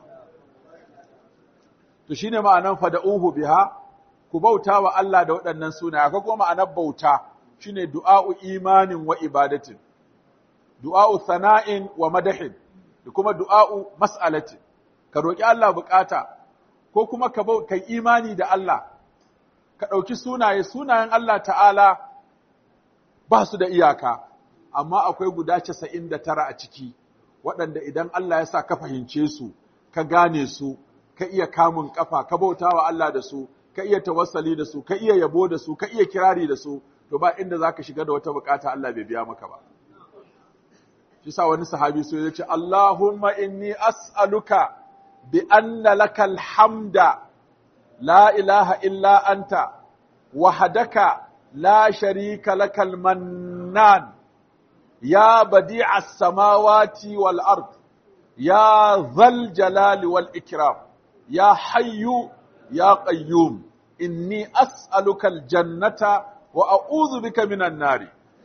to shine ma'anan fada'uhu biha ku bauta wa Allah da waɗannan sunaye akwai kuma ma'anar bauta shine du'a'u imanin wa ibadatin du'a'u sana'in wa madahin da kuma du'a'u mas'alatin ka roki Allah bukata ko kuma ka kai imani da Allah ka ɗauki sunaye sunayen Allah ta'ala ba su da iyaka amma akwai guda 99 a ciki waɗanda idan Allah ya sa ka fahimce su ka gane su ka iya kamun kafa ka bauta wa Allah da su ka iya tawassali da su ka iya yabo da su ka iya kirari da su to ba inda zaka shiga da wata bukata Allah bai biya maka ba shi sa wani sahabi so yace Allahumma inni as'aluka bi anna lakal hamda la ilaha illa anta wahdaka la sharika lakal mannan ya badi'as samawati wal ard ya dhal jalali wal ikram ya hayyu ya qayyum inni as'aluka aljannata wa a'udhu bika minan nari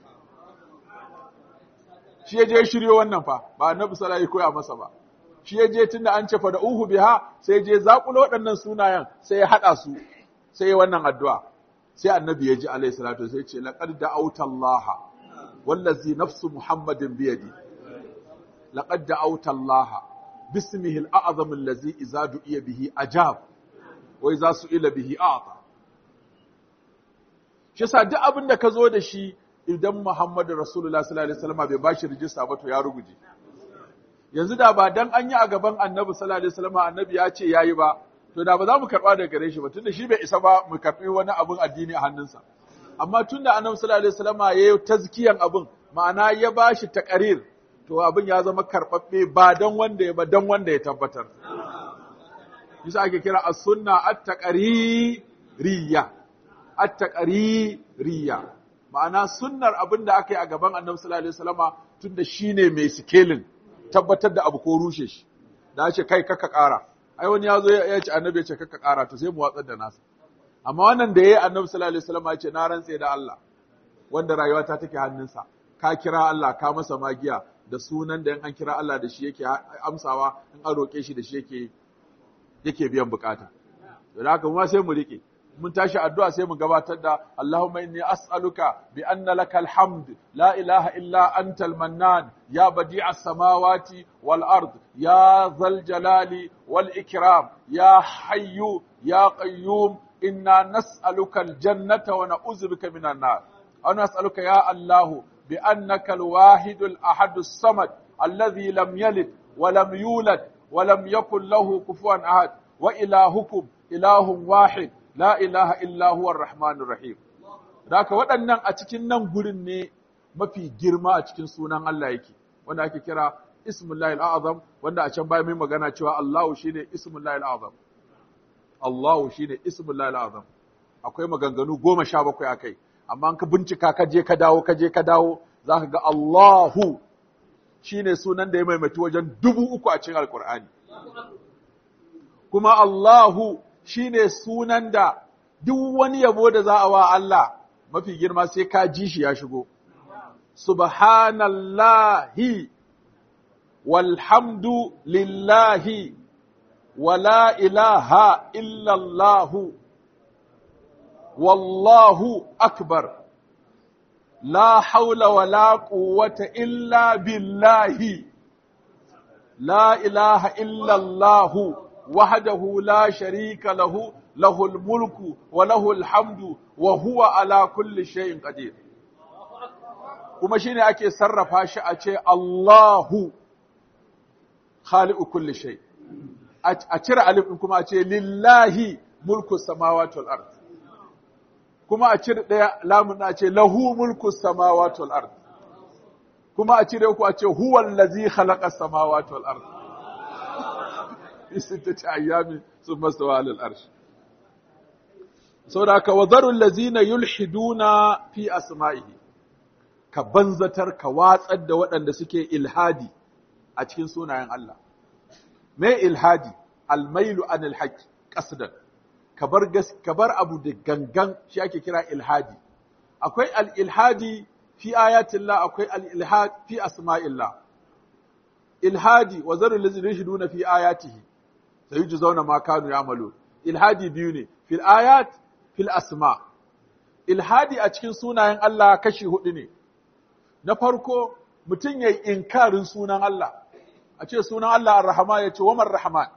shi yaje shiryo wannan fa ba annabi sallallahu alaihi koya masa ba shi yaje tunda an ce fa da uhu biha sai je zakulo waɗannan sunayen sai ya hada su sai wannan addu'a sai annabi ya ji alaihi salatu sai ce laqad da'awta allaha wallazi nafsu muhammadin biyadi laqad da'awta allaha bismihi al-a'zam allazi idza du'iya bihi ajab wai za su ila bihi a'ta shi yasa duk abin da ka zo da shi idan Muhammadu Rasulullah sallallahu alaihi wasallam bai bashi rijista ba to ya ruguje yanzu da ba dan an yi a gaban annabi sallallahu alaihi wasallam annabi ya ce yayi ba to da ba za mu karba daga gare shi ba tunda shi bai isa ba mu karbi wani abun addini a hannunsa amma tunda annabi sallallahu alaihi wasallam ya yi tazkiyan abun ma'ana ya bashi taqrir to abin ya zama karbabbe ba dan wanda ya ba dan wanda ya tabbatar yasa ake kira as-sunna at-taqririyya at-taqririyya ma'ana sunnar abin da aka yi a gaban annabi sallallahu alaihi wasallama tunda shine mai sikelin tabbatar da abu ko rushe shi da ce kai kaka ƙara ai wani ya zo ya ce annabi ya ce kaka ƙara to sai mu watsar da nasa amma wannan da yayi annabi sallallahu alaihi wasallama ya ce na rantse da Allah wanda rayuwa ta take hannunsa ka kira Allah ka masa magiya da sunan da in an kira Allah da shi yake amsawa in an roƙe shi da shi yake yake biyan bukata to da haka mu sai mu rike mun tashi addu'a sai mu gabatar da Allahumma inni as'aluka bi anna lakal hamd la ilaha illa antal mannan ya badi'a samawati wal ard ya zal jalali wal ikram ya hayyu ya qayyum inna nas'aluka al jannata wa na'udzu bika minan nar aw nas'aluka ya Allah bi annaka al wahid al ahad as samad alladhi lam yalid wa lam yulad wa lam yakul lahu kufuwan ahad wa ilahukum ilahun wahid la ilaha illa huwa rahmanur rahim Daka waɗannan a cikin nan gurin ne mafi girma a cikin sunan Allah yake wanda ake kira ismullahi azam wanda a can baya mai magana cewa Allahu shine ismullahi azam Allahu shine ismullahi azam akwai maganganu goma sha bakwai akai amma ka bincika ka je ka dawo ka je ka dawo zaka ga Allahu shine sunan da ya maimaitu wajen dubu uku a cikin alkur'ani kuma Allahu shi ne sunan da duk wani yabo da za a wa Allah mafi girma sai ka ji shi ya shigo. Subhanallahi walhamdu lillahi wala ilaha illallahu wallahu akbar la haula wala quwwata illa billahi la ilaha illallahu وحده لا شريك له له الملك وله الحمد وهو على كل شيء قدير kuma shine ake sarrafa shi a ce Allahu khaliqu kulli shay a cire alif din kuma a ce lillahi mulku samawati wal ard kuma a cire daya lamun a ce lahu mulku samawati wal ard kuma a cire ku a ce huwa allazi khalaqa samawati wal ard fi sittati ayyamin thumma stawa 'ala al-arsh saboda haka wadharul ladzina yulhiduna fi asma'ihi ka banzatar ka watsar da waɗanda suke ilhadi a cikin sunayen Allah me ilhadi almailu anil haqq qasdan kabar gas kabar abu da gangan shi ake kira ilhadi akwai al-ilhadi fi ayatillah akwai al-ilhad fi asma'illah ilhadi wa zarul ladzina yulhiduna fi ayatihi sayujzauna ma kanu ya'malu ilhadi biyu ne fil ayat fil asma ilhadi a cikin sunayen Allah kashi hudu ne na farko mutum yayi inkarin sunan Allah a ce sunan Allah ar-rahman ya ce wa man rahman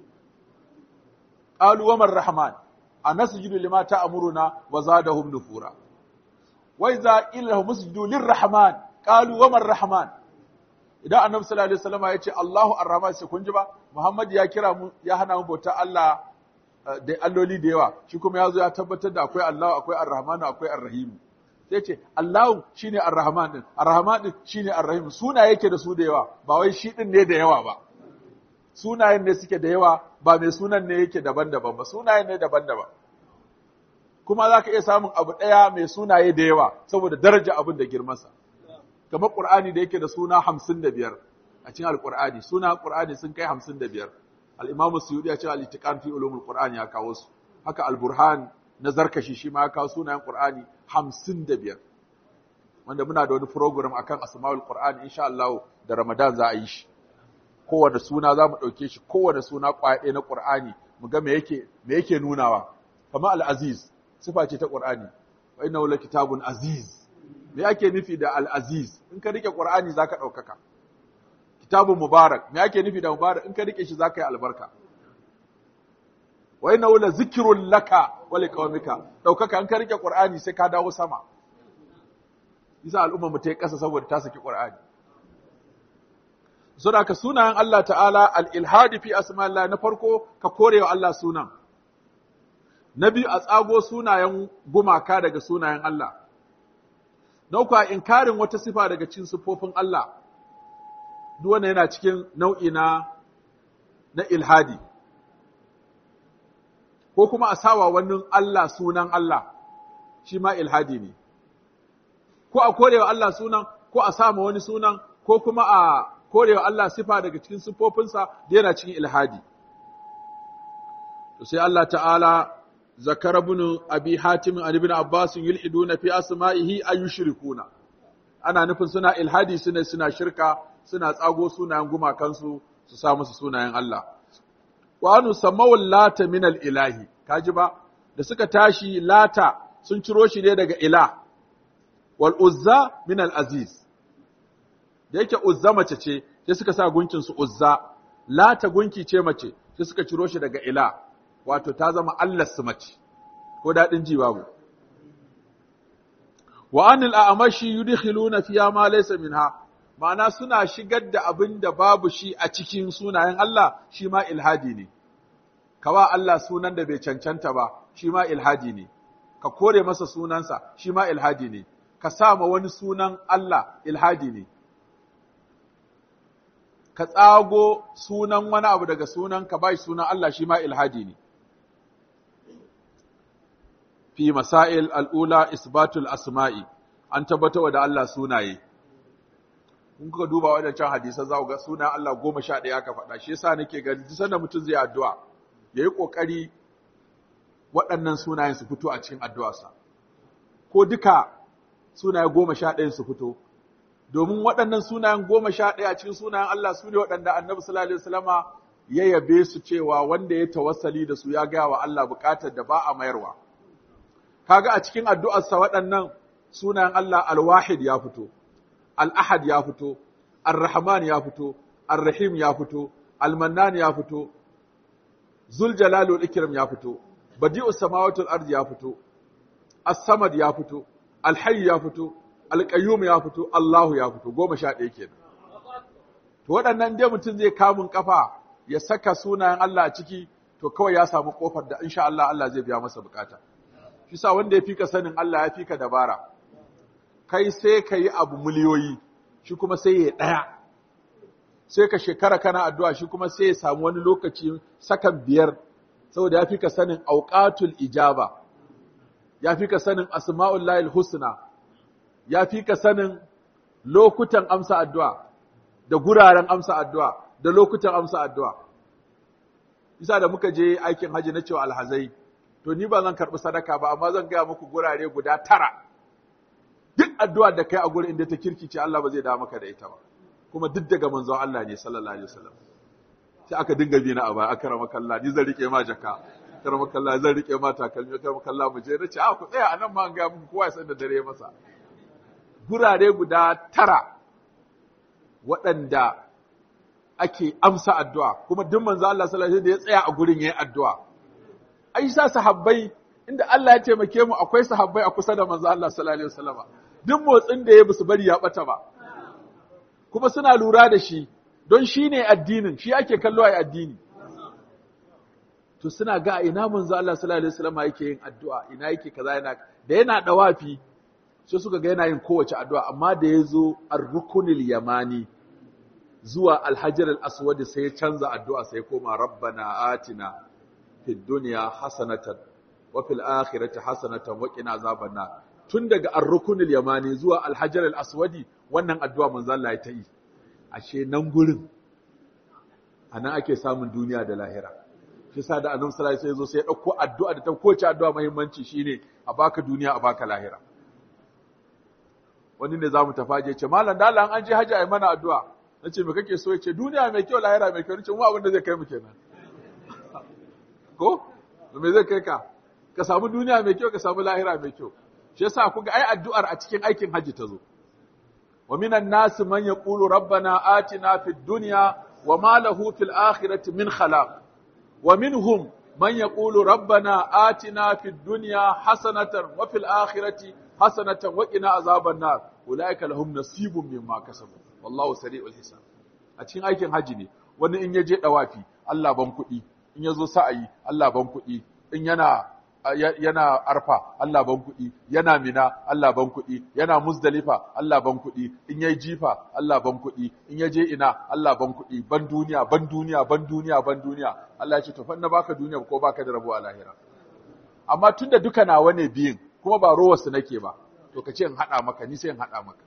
qalu wa man rahman anasjudu lima ta'muruna wa zadahum nufura wa idza ilahum musjudu lir-rahman qalu wa man rahman idan annabi sallallahu alaihi wasallam ya ce Allahu ar-rahman sai kun ji ba Muhammad ya kira mu ya hana mu bauta Allah da alloli da yawa shi kuma ya zo ya tabbatar da akwai Allah akwai ar-rahman akwai ar-rahim sai ce Allahu shine ar-rahman din ar-rahman din shine ar-rahim suna yake da su da yawa ba wai shi din ne da yawa ba sunayen ne suke da yawa ba mai sunan ne yake daban-daban ba sunayen ne daban-daban kuma za ka iya samun abu ɗaya mai sunaye da yawa saboda daraja abin da girmansa kamar ƙur'ani da yake da suna hamsin da biyar a cikin alƙur'ani suna ƙur'ani sun kai hamsin da biyar al'imamu suyuɗi ya ce al'itiƙan fi ulumul ƙur'ani ya kawo su haka al-burhan na zarkashi shi ma ya kawo sunayen ƙur'ani hamsin da biyar wanda muna da wani program akan asma'ul ƙur'ani insha Allah da ramadan za a yi shi kowane suna za mu ɗauke shi kowane suna ƙwaye na ƙur'ani mu ga me yake me yake nunawa kamar al-aziz sifa ce ta ƙur'ani wa innahu kitabun aziz me ake nufi da al-aziz in ka rike qur'ani zaka daukaka kitabun mubarak me ake nufi da mubarak in ka rike shi zaka yi albarka wa innahu la zikrun laka wa liqaumika daukaka in ka rike qur'ani sai ka dawo sama yasa al'umma mu ta yi kasa saboda ta saki qur'ani saboda ka sunayen Allah ta'ala al-ilhadi fi asma'illah na farko ka korewa Allah sunan na biyu a tsago sunayen gumaka daga sunayen Allah na uku a inkarin wata sifa daga cikin sifofin Allah duk wanda yana cikin nau'i na na ilhadi ko kuma a sawa wani Allah sunan Allah shi ma ilhadi ne ko a korewa Allah sunan ko a sama wani sunan ko kuma a korewa Allah sifa daga cikin sifofinsa da yana cikin ilhadi to sai Allah ta'ala zakara ibn abi hatim an ibn abbas yulhiduna fi asma'ihi ay yushrikuna ana nufin suna ilhadi suna suna shirka suna tsago sunayen gumakansu su sa musu sunayen Allah wa anu samawul lata min al ilahi kaji ba da suka tashi lata sun ciro shi ne daga ilah wal uzza min al aziz da yake uzza mace ce sai suka sa gunkin su uzza lata gunki ce mace sai suka ciro shi daga ilah wato ta zama Allah su mace ko dadin ji babu wa anil a'mashi yudkhiluna fiya ma laysa minha ma'ana suna shigar da abin da babu shi a cikin sunayen Allah shi ma ilhadi ne kawa Allah sunan da bai cancanta ba shi ma ilhadi ne ka kore masa sunansa shi ma ilhadi ne ka sa ma wani sunan Allah ilhadi ne ka tsago sunan wani abu daga sunan ka bai sunan Allah shi ma ilhadi ne fi masail al'ula isbatul asma'i an tabbatar da Allah sunaye in kuka duba wadancan hadisan za ku ga sunan Allah goma sha ɗaya aka faɗa shi yasa nake ga duk sanda mutum zai addu'a yayi kokari waɗannan sunayen su fito a cikin addu'arsa ko duka sunaye goma sha ɗayan su fito domin waɗannan sunayen goma sha ɗaya a cikin sunayen Allah su ne waɗanda annabi sallallahu alaihi wasallama ya yabe su cewa wanda ya tawassali da su ya gaya wa Allah buƙatar da ba a mayarwa kaga a cikin addu'arsa waɗannan sunayen Allah al-wahid ya fito al-ahad ya fito ar-rahman ya fito ar-rahim ya fito al-mannan ya fito zul jalali wal ikram ya fito badi'us samawati wal ardi ya fito as-samad ya fito al-hayy ya fito al-qayyum ya fito Allahu ya fito goma sha ɗaya kenan to waɗannan dai mutum zai kamun kafa ya saka sunayen Allah a ciki to kawai ya samu kofar da insha Allah Allah zai biya masa bukata shi sa wanda ya fika sanin Allah ya fika dabara kai sai ka yi abu miliyoyi shi kuma sai ya ɗaya sai ka shekara kana addu'a shi kuma sai ya samu wani lokaci sakan biyar saboda ya fika sanin auqatul ijaba ya fika sanin asma'ul lahil husna ya fika sanin lokutan amsa addu'a da guraren amsa addu'a da lokutan amsa addu'a isa da muka je aikin haji na cewa alhazai to ni ba zan karɓi sadaka ba amma zan gaya muku gurare guda tara duk addu'a da kai a gurin inda ta kirkice Allah ba zai da maka da ita ba kuma duk daga manzon Allah ne sallallahu alaihi wasallam sai aka dinga bi na aba akrama kallah ni zan rike ma jaka akrama kallah zan rike ma takalmi akrama kallah mu je nace a ku tsaya anan ma an ga muku kowa ya san da dare masa gurare guda tara waɗanda ake amsa addu'a kuma duk manzo Allah sallallahu alaihi wasallam da ya tsaya a gurin yayin addu'a ai sa sahabbai inda Allah ya taimake mu akwai sahabbai a kusa da manzo Allah sallallahu alaihi wasallam duk motsin da ya basu bari ya bata ba kuma suna lura da shi don shi ne addinin shi ake kallo ai addini to suna ga ina manzo Allah sallallahu alaihi wasallam yake yin addu'a ina yake kaza yana da yana dawafi sai suka ga yana yin kowace addu'a amma da yazo ar-rukunil yamani zuwa al-hajar al-aswad sai ya canza addu'a sai koma rabbana atina fid dunya hasanatan wa fil akhirati hasanatan wa qina azaban nar tun daga ar-rukunil yamani zuwa al-hajar al-aswadi wannan addu'a manzo Allah ya ta yi ashe nan gurin anan ake samun duniya da lahira shi sa da annabi sallallahu alaihi wasallam sai ya dauko addu'a da ta kowace addu'a muhimmanci shine a baka duniya a baka lahira wani ne zamu tafaje ce mallan da Allah an je haji ai mana addu'a nace me kake so yace duniya mai kyau lahira mai kyau nace mu abin da zai kai mu kenan ko me zai kai ka ka samu duniya mai kyau ka samu lahira mai kyau shi yasa kuga ai addu'ar a cikin aikin haji ta zo wa minan nas man yaqulu rabbana atina fid dunya wa ma lahu fil akhirati min khalaq wa minhum man yaqulu rabbana atina fid dunya hasanatan wa fil akhirati hasanatan wa qina azaban nar ulaika lahum nasibun mimma kasabu wallahu sari'ul hisab a cikin aikin haji ne wani in ya je dawafi Allah ban kuɗi in ya zo sa'ayi Allah ban kuɗi in yana yana arfa Allah ban kuɗi yana mina Allah ban kuɗi yana muzdalifa Allah ban kuɗi in yayi jifa Allah ban kuɗi in ya je ina Allah ban kuɗi ban duniya ban duniya ban duniya ban duniya Allah ya ce to fa na baka duniya ko baka da rabo a lahira amma tunda duka nawa ne biyin kuma ba rowarsu nake ba to ka ce in haɗa maka ni sai in haɗa maka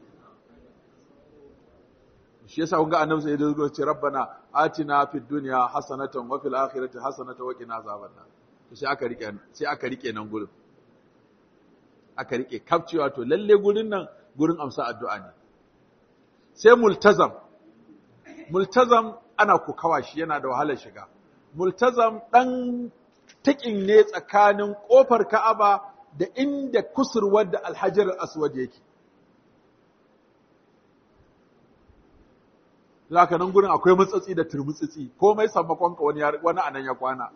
shi yasa kun ga annabi sai ya ce rabbana atina fid dunya hasanatan wa fil akhirati hasanatan wa qina azaban nar to sai aka rike sai aka rike nan gurin aka rike kafcewa to lalle gurin nan gurin amsa addu'a ne sai multazam multazam ana kokawa shi yana da wahalar shiga multazam dan takin ne tsakanin kofar Ka'aba da inda kusurwar da Alhajar Aswad yake Zaka nan gurin akwai matsatsi da turmutsitsi komai sammakon ka wani wani anan ya kwana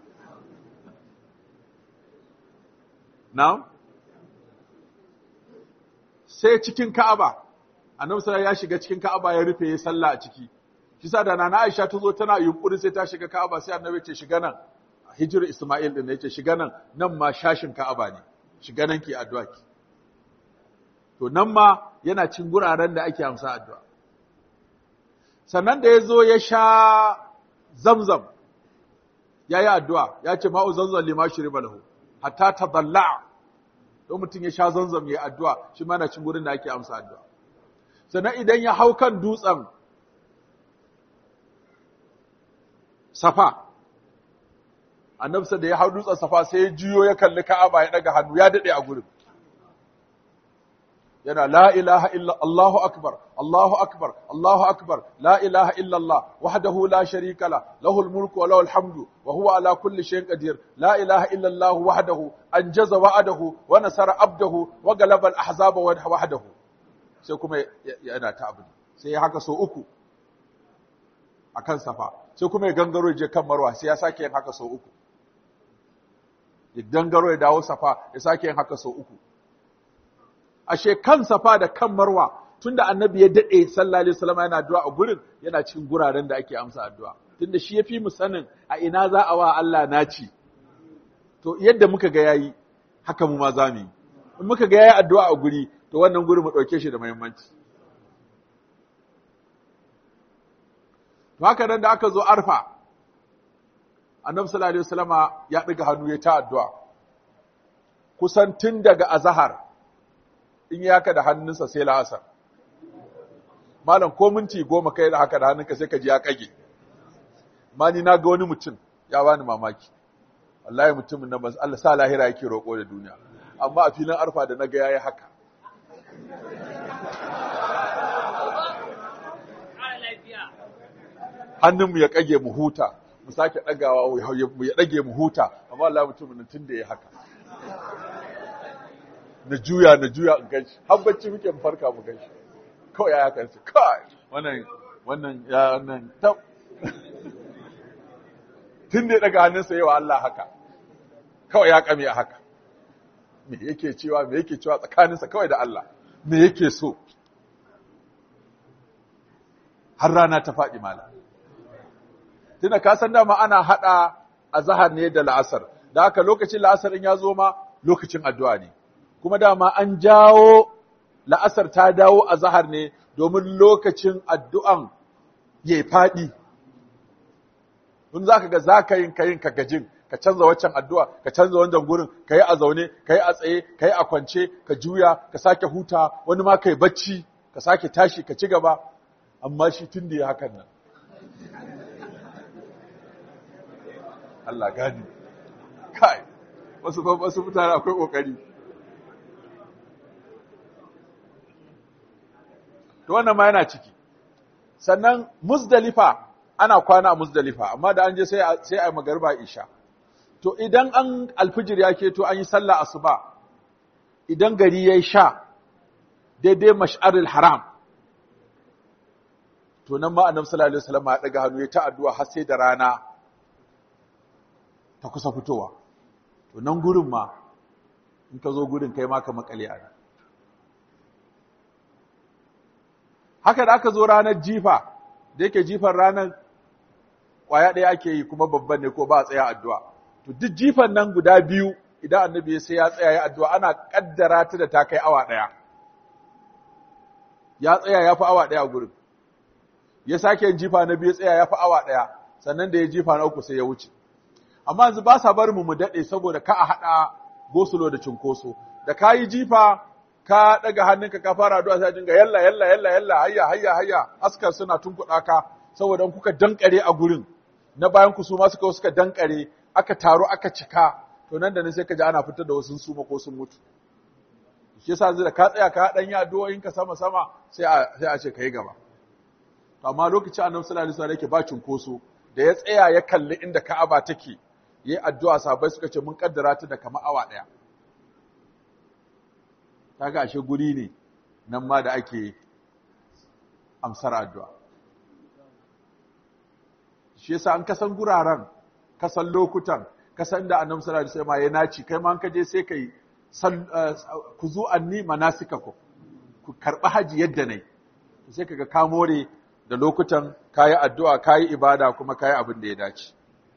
Na'am? Sai cikin Ka'aba, annabi sallallahu ya shiga cikin Ka'aba ya rufe ya sallah a ciki. Shi sa da Nana Aisha ta zo tana yunkuri sai ta shiga Ka'aba sai annabi ce shiga nan. Hijir Isma'il din yace shiga nan, nan ma shashin Ka'aba ne. Shiga nan ki addu'a ki. To nan ma yana cin guraren da ake amsa addu'a. Sannan da ya zo ya sha Zamzam, ya yi addu'a, ya ce ma'u zamzam lima shiriba lahu. hatta ta dalla don mutum ya sha zanzam ya addu'a shi mana cin gurin da ake amsa addu'a sannan idan ya hau kan dutsen safa annabsa da ya hau dutsen safa sai ya jiyo ya kalli ka'aba ya daga hannu ya daɗe a gurin yana la ilaha illa Allahu akbar Allahu akbar Allahu akbar la ilaha illa Allah wahdahu la sharika la lahul mulku wa lahul hamdu wa huwa ala kulli shay'in qadir la ilaha illa Allah wahdahu anjaza wa'adahu wa nasara abdahu wa galaba al ahzaba wahdahu sai kuma yana ta abu sai ya haka so uku akan safa sai kuma ya gangaro je kan marwa sai ya sake yin haka so uku ya gangaro ya dawo safa ya sake yin haka so uku ashe kan safa da kan marwa tunda annabi ya dade sallallahu alaihi wasallam yana addu'a a gurin yana cikin guraren da ake amsa addu'a tunda shi yafi mu sanin a ina za a wa Allah naci to yadda muka ga yayi haka mu ma za mu yi in muka ga yayi addu'a a guri to wannan guri mu dauke shi da muhimmanci to haka nan da aka zo arfa annabi sallallahu alaihi wasallama ya ɗiga hannu ya ta addu'a kusan tun daga azhar in ya haka da hannunsa sai la'asar malam ko minti goma kai da haka da hannunka sai ka ji ya kage ma ni na ga wani mutum ya bani mamaki wallahi mutumin nan ban Allah sa lahira yake roƙo da duniya amma a filin arfa da naga yayi haka hannunmu ya kage mu huta mu sake dagawa mu ya dage mu huta amma wallahi mutumin nan tun da ya haka na juya na juya in ganshi har bacci muke mu farka mu ganshi kawai ya haka kai wannan wannan ya wannan tab tun da ya daga hannunsa yawa Allah haka kawai ya kame a haka me yake cewa me yake cewa tsakaninsa kawai da Allah me yake so har rana ta faɗi mala tunda ka san dama ana hada azhar ne da la'asar da haka lokacin la'asar in ya zo ma lokacin addu'a ne kuma dama an jawo la'asar ta dawo azhar ne domin lokacin addu'an ya faɗi in zaka ga zaka yin kayin ka gajin ka canza waccan addu'a ka canza wannan gurin ka yi a zaune ka yi a tsaye ka yi a kwance ka juya ka sake huta wani ma ka yi bacci ka sake tashi ka ci gaba amma shi tun da ya hakan nan Allah gani kai wasu wasu mutane akwai kokari to wannan ma yana ciki sannan muzdalifa ana kwana a muzdalifa amma da an je sai sai ai magariba isha to idan an alfijir ya keto an yi sallah asuba idan gari yayi sha daidai mash'aril haram to nan ma annabi sallallahu alaihi wasallam ya daga hannu ya ta addu'a har sai da rana ta kusa fitowa to nan gurin ma in ka zo gurin kai ma ka makale a haka da aka zo ranar jifa da yake jifan ranar ƙwaya ɗaya ake yi kuma babban ne ko ba a tsaya addu'a to duk jifan nan guda biyu idan annabi sai ya tsaya ya addu'a ana kaddara ta da ta kai awa ɗaya ya tsaya ya fi awa ɗaya a gurin ya sake yin jifa na biyu tsaya ya fi awa ɗaya sannan da ya jifa na uku sai ya wuce amma yanzu ba sa bar mu mu daɗe saboda ka a haɗa gosulo da cinkoso da ka yi jifa ka ɗaga hannunka ka fara addu'a sai dinga yalla yalla yalla yalla hayya hayya hayya askar suna tunkuɗa ka saboda in kuka dankare a gurin na bayan ku su ma suka suka dankare aka taro aka cika to nan da nan sai ka ji ana fitar da wasu suma ko sun mutu shi yasa yanzu da ka tsaya ka dan yi addu'o'in ka sama sama sai a sai a ce kai gaba amma lokacin annabi sallallahu alaihi wasallam yake ba cinkoso da ya tsaya ya kalli inda Ka'aba take yi addu'a sahabbai suka ce mun kaddara ta da kama awa daya kaga ashe guri ne nan ma da ake amsar addu'a shi yasa an kasan guraren kasan lokutan kasan da annabi sallallahu alaihi wasallam ya naci kai ma an kaje sai kai ku zu anni manasikakum ku karbi haji yadda nayi sai kaga ka more da lokutan kayi addu'a kayi ibada kuma kayi abin da ya dace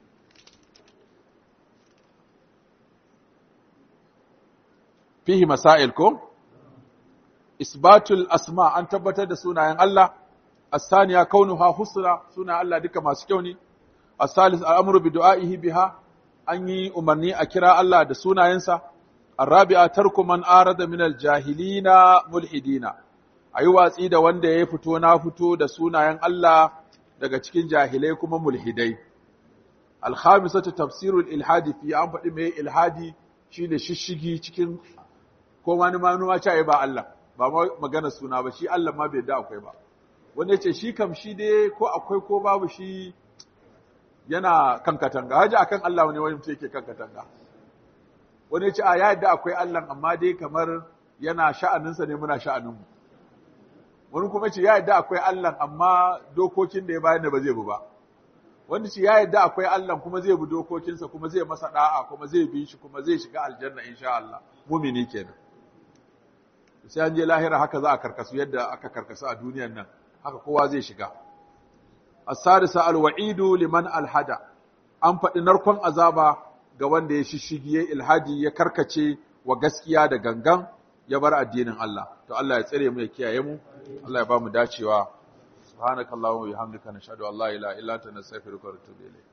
fihi masail ko isbatul asma an tabbatar da sunayen Allah الثانية كونها حسنى سنة الله دك ما سكوني الثالث الأمر بدعائه بها أني أمرني أكرا الله دا سنة ينسى الرابعة ترك من آرد من الجاهلين ملحدين أيوة سيدة وانده يفتو نافتو دا سنة ين الله daga cikin jahilai kuma mulhidai alkhamisatu tafsirul ilhadi fi an faɗi mai ilhadi shine shishigi cikin ko wani manuma ce ba Allah ba magana suna ba shi Allah ma bai da akwai ba wanda ce shi kam shi dai ko akwai ko babu shi yana kan katanga haji akan Allah wani wani yake kan katanga wani ce a ya yadda akwai Allah amma dai kamar yana sha'aninsa ne muna sha'aninmu wani kuma ce ya yadda akwai Allah amma dokokin da ya bayan da ba zai bi ba wani ce ya yadda akwai Allah kuma zai bi dokokinsa kuma zai masa da'a kuma zai bi shi kuma zai shiga aljanna insha Allah mumini kenan sai an je lahira haka za a karkasu yadda aka karkasu a duniyar nan haka kowa zai shiga. As-sadisa al-wa'idu liman alhada. An faɗi narkon azaba ga wanda ya shishigi ya ilhadi ya karkace wa gaskiya da gangan ya bar addinin Allah. To Allah ya tsare mu ya kiyaye mu. Allah ya ba mu dacewa. Subhanakallahumma wa bihamdika nashhadu an la ilaha illa anta nastaghfiruka wa natubu ilayk.